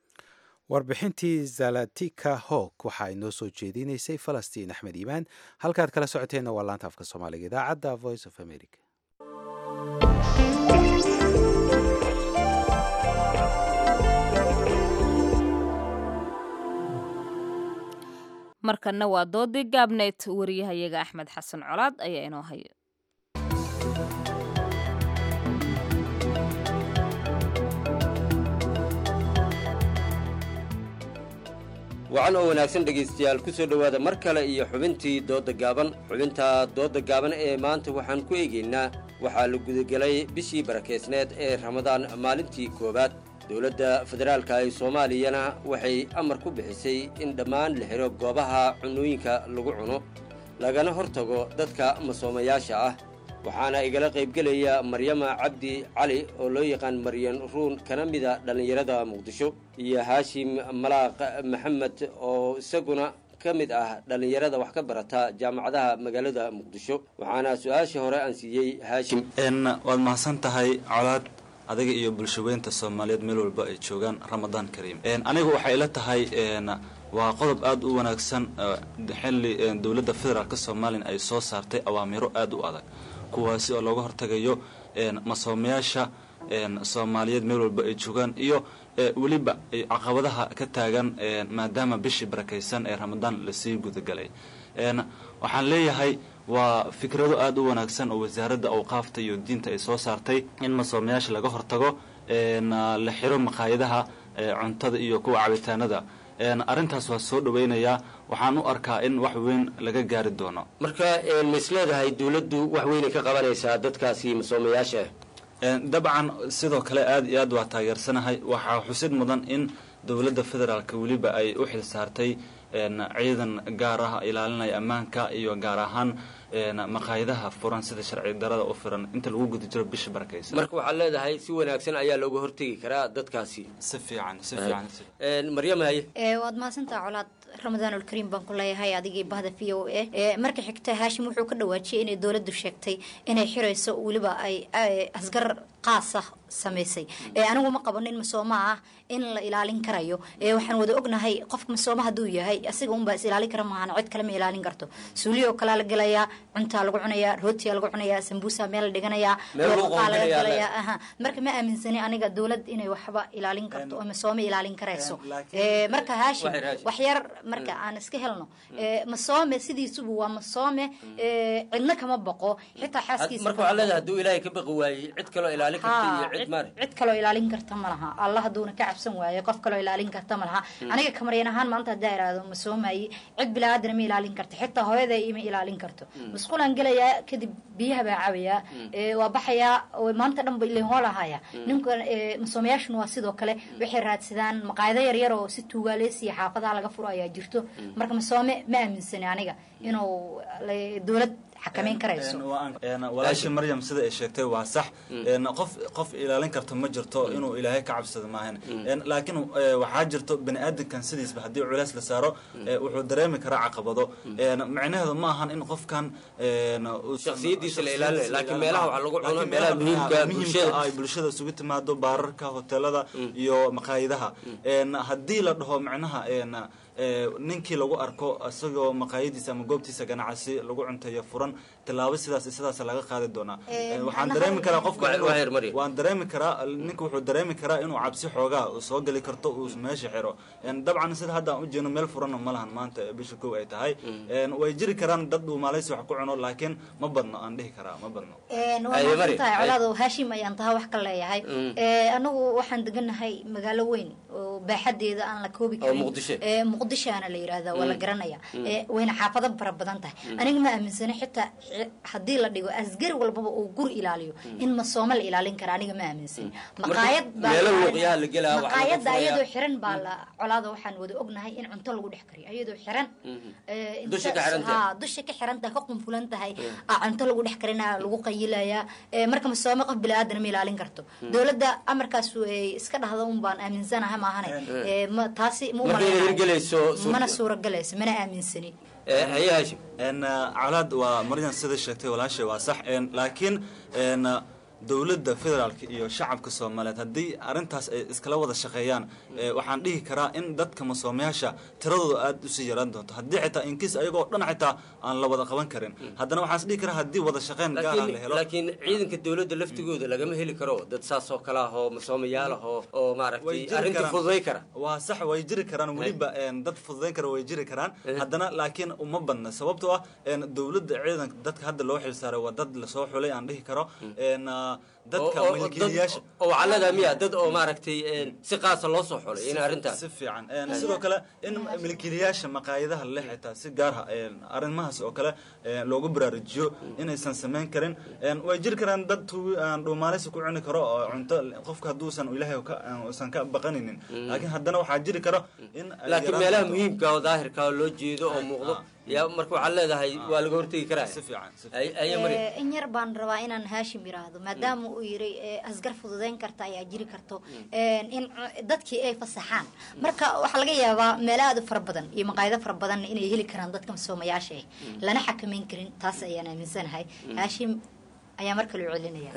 warbixintii zalatika hog waxaa inoo soo jeedinaysay falastiin axmed iimaan halkaad kala socoteenna waa laanta afka soomaaliga idaacadda voice of america markanna waa doodii gaabneed wariyahayaga axmed xasan colaad ayaa inoo haya wacan oo wanaagsan dhegaystayaal ku soo dhowaada mar kale iyo xubintii doodda gaaban xubinta doodda gaaban ee maanta waxaan ku eegaynaa waxaa la gudagelay bishii barakeysneed ee ramadaan maalintii koowaad dowladda federaalka ee soomaaliyana waxay amar ku bixisay in dhammaan la xidho goobaha cunooyinka lagu cuno lagana hortago dadka masoomayaasha ah waxaana igala qaybgelaya maryama cabdi cali oo loo yaqaan maryan ruun kana mida dhallinyarada muqdisho iyo haashim malaaq maxamed oo isaguna ka mid ah dhallinyarada wax ka barata jaamacadaha magaalada muqdisho waxaana su-aashii hore aan siiyey haashim waad mahadsan tahay colaad adiga iyo bulshaweynta soomaaliyeed meel walba ay joogaan ramadaan kariim aniga waxay ila tahay waa qodob aada u wanaagsan xilli dowladda federaalka somalilan ay soo saartay awaamiro aada u adag kuwaasi oo looga hortagayo masoomayaasha soomaaliyeed meel walba ay joogaan iyo weliba caqabadaha ka taagan maadaama bishii barakaysan ee ramadaan lasii gudagalay waxaan leeyahay waa fikrado aada u wanaagsan oo wasaaradda awqaafta iyo diinta ay soo saartay in masoomayaasha laga hortago la xiro maqaayadaha cuntada iyo kuwa cabitaanada arrintaas waa soo dhawaynayaa waxaan u arkaa in wax weyn laga gaari doono marka ma is leedahay dowladdu wax weynay ka qabanaysaa dadkaasi masoomayaasha dabcan sidoo kale aada iyo aad waa taageersanahay waxaa xusid mudan in dowladda federaalka weliba ay u xil saartay ciidan gaar ah ilaalinaya ammaanka iyo gaar ahaan maqaayadaha furan sida sharci darada u firan inta lagu guda jiro bisha barakaysan marka waxaad leedahay si wanaagsan ayaa looga hortegi karaa dadkaasi si fiican si fiican maryam haye waad mahadsantaa colaad ramadaanulkariim baan ku leeyahay adigii bahda v o a marka xigta haashim wuxuu ka dhawaajiyay inay dowladdu sheegtay inay xirayso weliba ay asgar qaas ah samaysay anigu ma qabo nin masooma ah in la ilaalin karayo waxaan wada ognahay qofka masooma hadduu yahay asiga unbaa is ilaalin kara maahan cid kale ma ilaalin karto suuliyo kalaa la gelayaa cuntaa lagu cunayaa rootiyaa lagu cunayaa sambuusa meel la dhiganayaa looqaa laga galayaa aha marka ma aaminsani aniga dowlad inay waxba ilaalin karto oo masoome ilaalin karayso marka haashim wax yar marka aan iska helno masoome sidiisubu waa masoome cidna kama baqo xitaa xaaskiisa marka waxaa leedahay hadduu ilaahay ka baqi waayey cid kaloo ilaalin karta iyo cid maare cid kaloo ilaalin karta ma laha allah hadduuna ka cabsan waayo qof kaloo ilaalin karta ma laha aniga kamaryan ahaan maanta haddaa iraahdo ma soomayi cid bilaaadana ma ilaalin karto xitaa hooyada ima ilaalin karto masquulaan gelayaa kadib biyaha baa cabayaa waa baxayaa maanta dhan ba ilin hoolahaya ninka masoomayaashuna waa sidoo kale waxay raadsadaan maqaayado yaryar oo si tuugaaleysiya xaafadaha laga furo ayaa jirto marka masoome ma aaminsani aniga inuu dowlad xakameyn karayso walaashii maryam sida ay sheegtay waa sax qof qof ilaalin karto ma jirto inuu ilaahay ka cabsado maahan laakiin waxaa jirto bani aadamkan sidiisba haddii culeys la saaro wuxuu dareemi karaa caqabado micnaheedu ma ahan in qofkan shakhsiyadiisa la ilaalinayo laakiin meelaha waxaa lagu cuno meelaha muhiimka bulshada ay bulshada isugu timaado baararka hoteelada iyo maqaayadaha haddii la dhaho micnaha ninkii lagu arko isagoo maqaayadiisa ama goobtiisa ganacsi lagu cuntayo furan tilaabo sidaas sidaas laga qaadi doonaa waxaan dareemi karaa qofka waan dareemi karaa ninka wuxuu dareemi karaa inuu cabsi xoogaa soo geli karto uu meesha xiro dabcan sida hadda aan ujeedno meel furanna ma lahan maanta bisha kow ay tahay way jiri karaan dad dhuumaalaysi wax ku cuno laakiin ma badno aan dhihi karaa ma badno waa maasantahay colaado haashim ayaan taha wax ka leeyahay anagu waxaan deganahay magaalo weyn oo baaxadeeda aan la koobi karin muqdishoana la yirahda waa la garanaya wayna xaafado fara badan tahay aniga ma aaminsana xitaa haddii la dhigo asgari walbaba uu guri ilaaliyo in masoome la ilaalin kara aniga ma aaminsani maqaayad maqaayadda ayadoo xiran baa la colaada waxaan wada ognahay in cunto lagu dhex kariyo ayadoo xiran dusha ka xiran tahay ka qunfulan tahay cunto lagu dhex karina lagu qayilaya marka masoome qof bilaadan ma ilaalin karto dowladda amarkaas iska dhahda un baan aaminsanahay maahane taasi ma mana suuragelayso mana aaminsani colaad waa maryan sida sheegtay walaashay waa sax laakiin dowladda federaalka iyo shacabka soomaaliyeed haddii arrintaas ay iskala wada shaqeeyaan ee, waxaan dhihi karaa in dadka masoomayaasha tiradooda aad usii yaraan doonto haddii xitaa inkiis ayagoo dhan xitaa aan la wada qaban karin haddana waxaan is dhihi karaa haddii wada shaqeyn gaara la helo laakiin ciidanka dowladda laftigooda lagama heli karo dad saas oo kale ah oo masoomayaal ah oo oo way maaragtay jiri arrinta karaan. fududay kara waa sax way jiri karaan weliba een, dad fududayn kara way jiri karaan haddana laakiin uma badna sababtoo ah een, dowladda ciidanka dadka hadda loo xilsaaray waa dad lasoo xulay aan dhihi karo een, ah, dadka oo- oo- milkiilayaasha dad- oo wacallada miya dad oo maaragtay een, si qaasa loo soo xulay in arrintaas si fiican Een, sidoo kale in milkiilayaasha maqaayadaha leh xitaa si gaar ah een, arrimahaas oo kale een, loogu baraarujiyo inaysan samayn karin Een, way jiri karaan dad tu- aan dhuumaaleysi ku cuni karo oo cunto qofka hadduusan ilaahay ka- uusan ka baqaninin laakiin haddana waxaa jiri karo in ay laakiin yaraan meelaha doonto. muhiimka oo daahirka oo loo jeedo oo muuqdo yaa marka waxaad leedahay waa laga hortegi karaa si fiican aya mari Eh, in yar baan rabaa inaan haashim yiraahdo maadaama uu yiri eh, asgar fududeyn karta ayaa jiri karto Eh, in cu- dadkii ay fasaxaan marka waxaa laga yaabaa meelo aad u fara badan iyo maqaayado fara badan inay heli karaan dadka masoomayaasha ah lana xakameyn karin taas ayaan aaminsanahay haashim ayaa mar kale u celinaya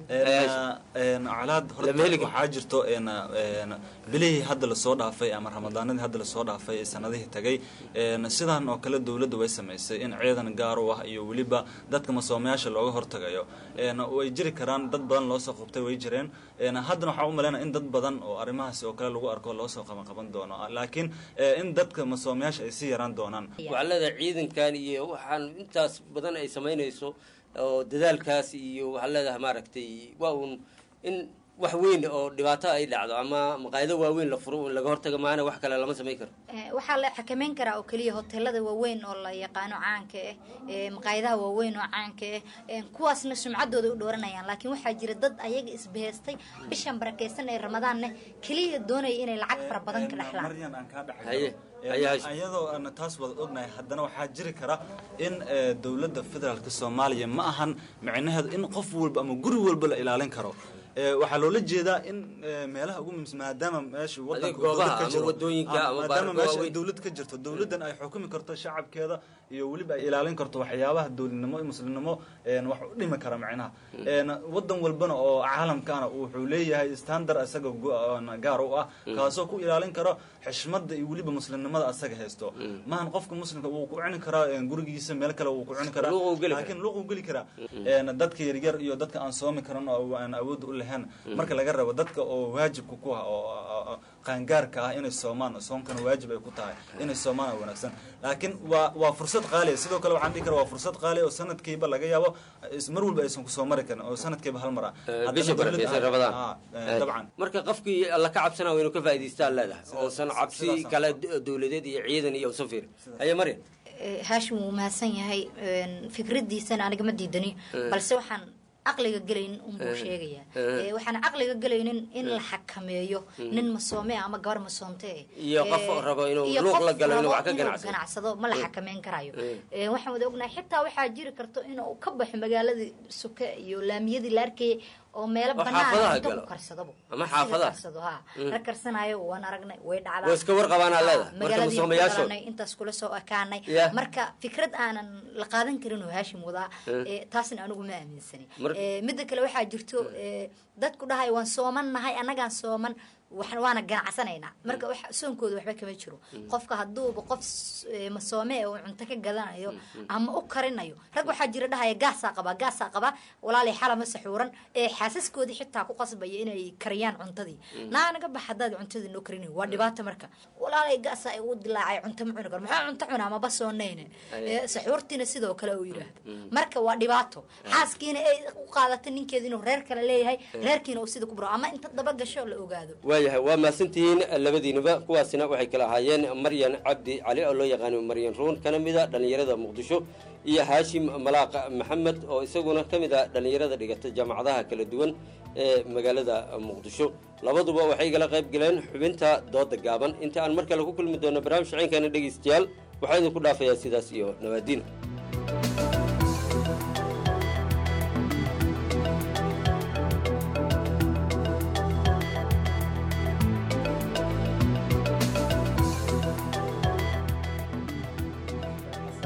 colaad horta waxaa jirto een, een, bilihii hadda lasoo dhaafay ama ramadaanadii hadda lasoo dhaafay ee sanadihii tagay een, sidaan oo kale dowladda way samaysay in ciidan gaar u ah iyo weliba dadka masoomayaasha looga hortagayo een, way jiri karaan dad badan loosoo qabtay way jireen een, haddana waxaa u malaynaya in dad badan oo arrimahaas oo kale lagu arko loosoo qaban qaban doono laakiin eh, in dadka masoomayaasha ay sii yaraan doonaan waxaa leedahay ciidankan iyo waxaan intaas badan ay samaynayso oo dadaalkaas iyo waxaa leedahay maaragtay waa uun in wax weyn oo dhibaato ay dhacdo ama maqaayado waaweyn la furo in laga hortaga maana wax kale lama samayn karo Eh, waxaa la xakameyn karaa oo keliya hoteelada waaweyn oo la yaqaano caanka ah eh, maqaayadaha waaweyn oo caanka ah eh, kuwaasna sumcaddooda u dhooranayaan laakiin waxaa jira dad ayaga isbahaystay bishan barakeysan ee ramadaanne keliya doonaya inay lacag fara badan ka dhexlaan maryan aan kaa dhex Haye, haye, haye. ayadoo aan taas wada ognahay haddana waxaa jiri kara in eh, dowladda federaalka soomaaliya ma ahan micnaheedu in qof walba ama guri walba la ilaalin karo Eh, waxaa loola jeedaa in eh, meelaha ugu muhiimsan maadaama meesha wadanka uu goobaha dowlad ka ama jiro, wadooyinka ah, ama maadaama baararka meesha ay waaweyn. dowlad ka jirto dowladdan ay xukumi karto shacabkeeda iyo weliba ay ilaalin karto waxyaabaha dowladnimo iyo muslimnimo een, wax u dhimi kara macnaha Een, wadan walbana oo caalamkaana wuxuu leeyahay standard isaga gu- oon gaar u ah kaasoo ku ilaalin karo xishmada iyo weliba muslimnimada asaga haysto maahan qofka muslimka wuu ku cuni karaa een, gurigiisa meel kale wuu ku cuni karaa Luuq uu geli karaa. laakiin luuq uu geli karaa Een, dadka yaryar iyo dadka aan soomi karan oo aan awood u lahayn marka laga rabo dadka oo waajibka ku ah oo oo- oo qaangaarka ah inay soomaan soonkana waajib ay ku tahay inay soomaan oo wanaagsan laakiin waa waa fursad qaali ah. sidoo kale waxaan dhihi karaa waa fursad qaali ah oo sanadkiiba laga yaabo is- mar walba aysan kusoo mari karin oo sanadkiiba hal mar ah Haddana bisha dowladda- barakeysan ah, rabadaan ah, eh, dabcan marka qofkii alla ka cabsanaa waa inuu ka faa'idaystaan leedahay oosan cabsi sidaasaan kale dowladeed iyo ciidan iyo usan fiirin haye maryan Eh, haashim wuu mahadsan yahay een, fikradiisana aniga ma diidani Eh. balse waxaan caqliga gelaynin unbuu Eh. sheegaya Eh. Eh, waxaan caqliga gelaynin in Eh. la xakameeyo Mm. nin masoome ah ama gabar masoonte Iyo qof rabo inuu luuq la galo inuu wax ka ganacsado. ganacsado ma la Eh. xakameyn karayo Eh. Eh, waxaan wada ognahay xitaa waxaa jiri karto inuu ka baxo magaaladii suke iyo laamiyadii la arkayay oo meelo Oo banaan xaafadaha cunto galo. ku karsadabo Ama Asiga xaafadaha. karsado ha Mm. rag karsanayo waan aragnay way dhacdaa Way iska warqabaanaa Ah, leedahay, marka magaaladii ku masoomayaashood. dhalanay, intaas kula soo ekaanay Yeah. marka fikrad aanan la qaadan karin oo haashim wadaa Eh. eh, taasna anigu ma aaminsani Mar- Eh, midda kale waxaa jirto eh, dadku dhahay waan sooman nahay annagaan sooman wax- waana ganacsanaynaa marka wax- soonkooda waxba kama jiro qofka hadduuba qof s- eh, masoome oo cunto ka gadanayo ama u karinayo rag waxaa jira dhahaya gaasaa qabaa gaasaa qabaa walaalay xalama saxuuran ee xaasaskoodii xitaa ku qasbaya inay kariyaan cuntadii naa naga bax haddaad cuntadii noo karinayo waa dhibaato marka walaalay gaasaa igu dilaacay cunto ma cuni karo maxaa cunto cunaa maba soonayne Aye. Eh, saxuurtiina sidoo kale uu yidhaahdo marka waa dhibaato xaaskiina ay u qaadata ninkeeda inuu reer kale leeyahay reerkiina uu sida ku buro ama inta daba gasho la ogaado waayahay waa mahadsantihiin labadiinuba kuwaasina waxay kala ahaayeen maryan cabdi cali oo loo yaqaano maryan ruun kana mid a dhallinyarada muqdisho iyo haashim malaaq maxamed oo isaguna ka mid a dhallinyarada dhigata jaamacadaha kala duwan ee magaalada muqdisho labaduba waxay igala qayb galeen xubinta dooda gaaban inta aan mar kale ku kulmi doono barnaamij shaceenkeena dhegaystayaal waxaa idinku dhaafayaa sidaas iyo nabaadiin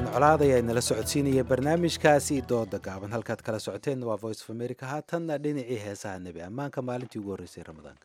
colaad ayaa inala socodsiinaya barnaamijkaasi dooda gaaban halkaad kala socoteen waa voice of america haatanna dhinacii heesaha nebi ammaanka maalintii ugu horreysay ramadaanka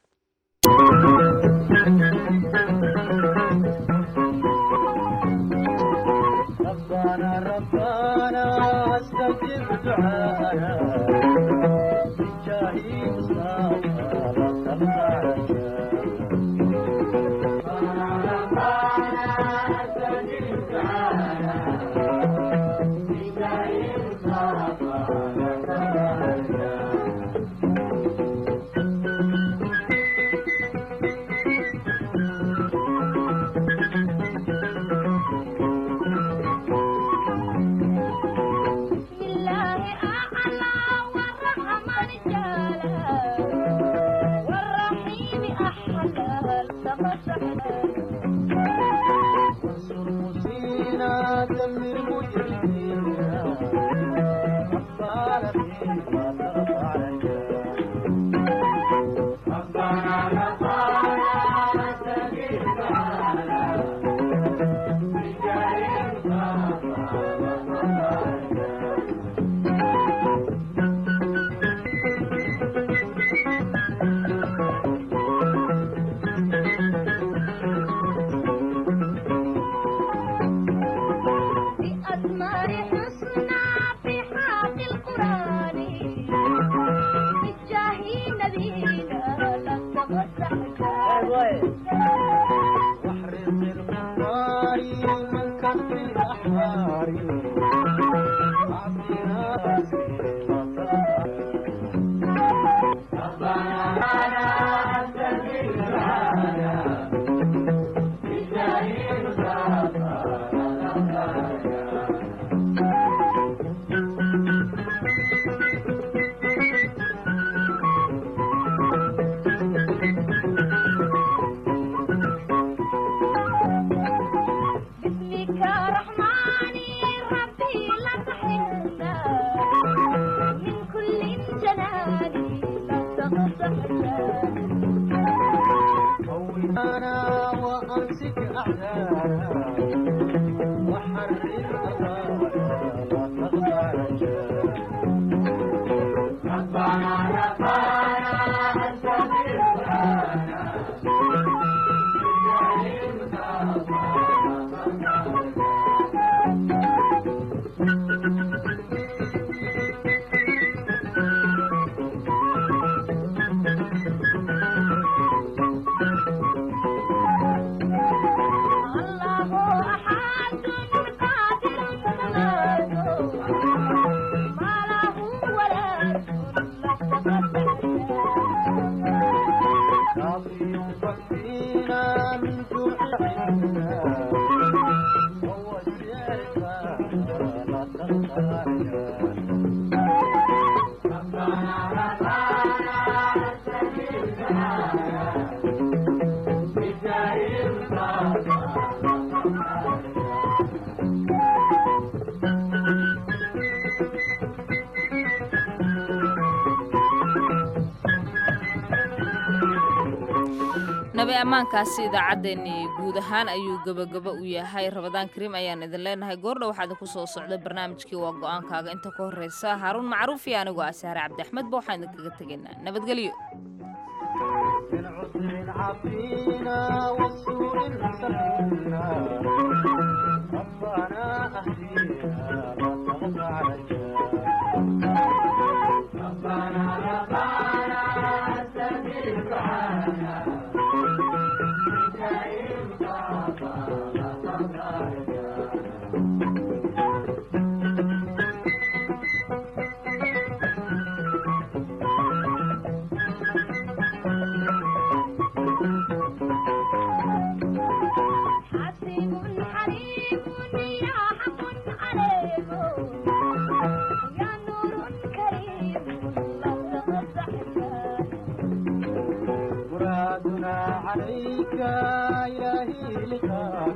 nabi ammaankaasi idaacaddeenni guud ahaan ayuu gebagabo u yahay rabadaan kariim ayaan idin leenahay goordha waxaa idinku soo socday barnaamijkii waa go-aankaaga inta ka horreysa haaruun macruuf iyo anigoo ah saare cabdiaxmed ba waxaan idinkaga tegaynaa nabadgelyo عليك إلهي لقاك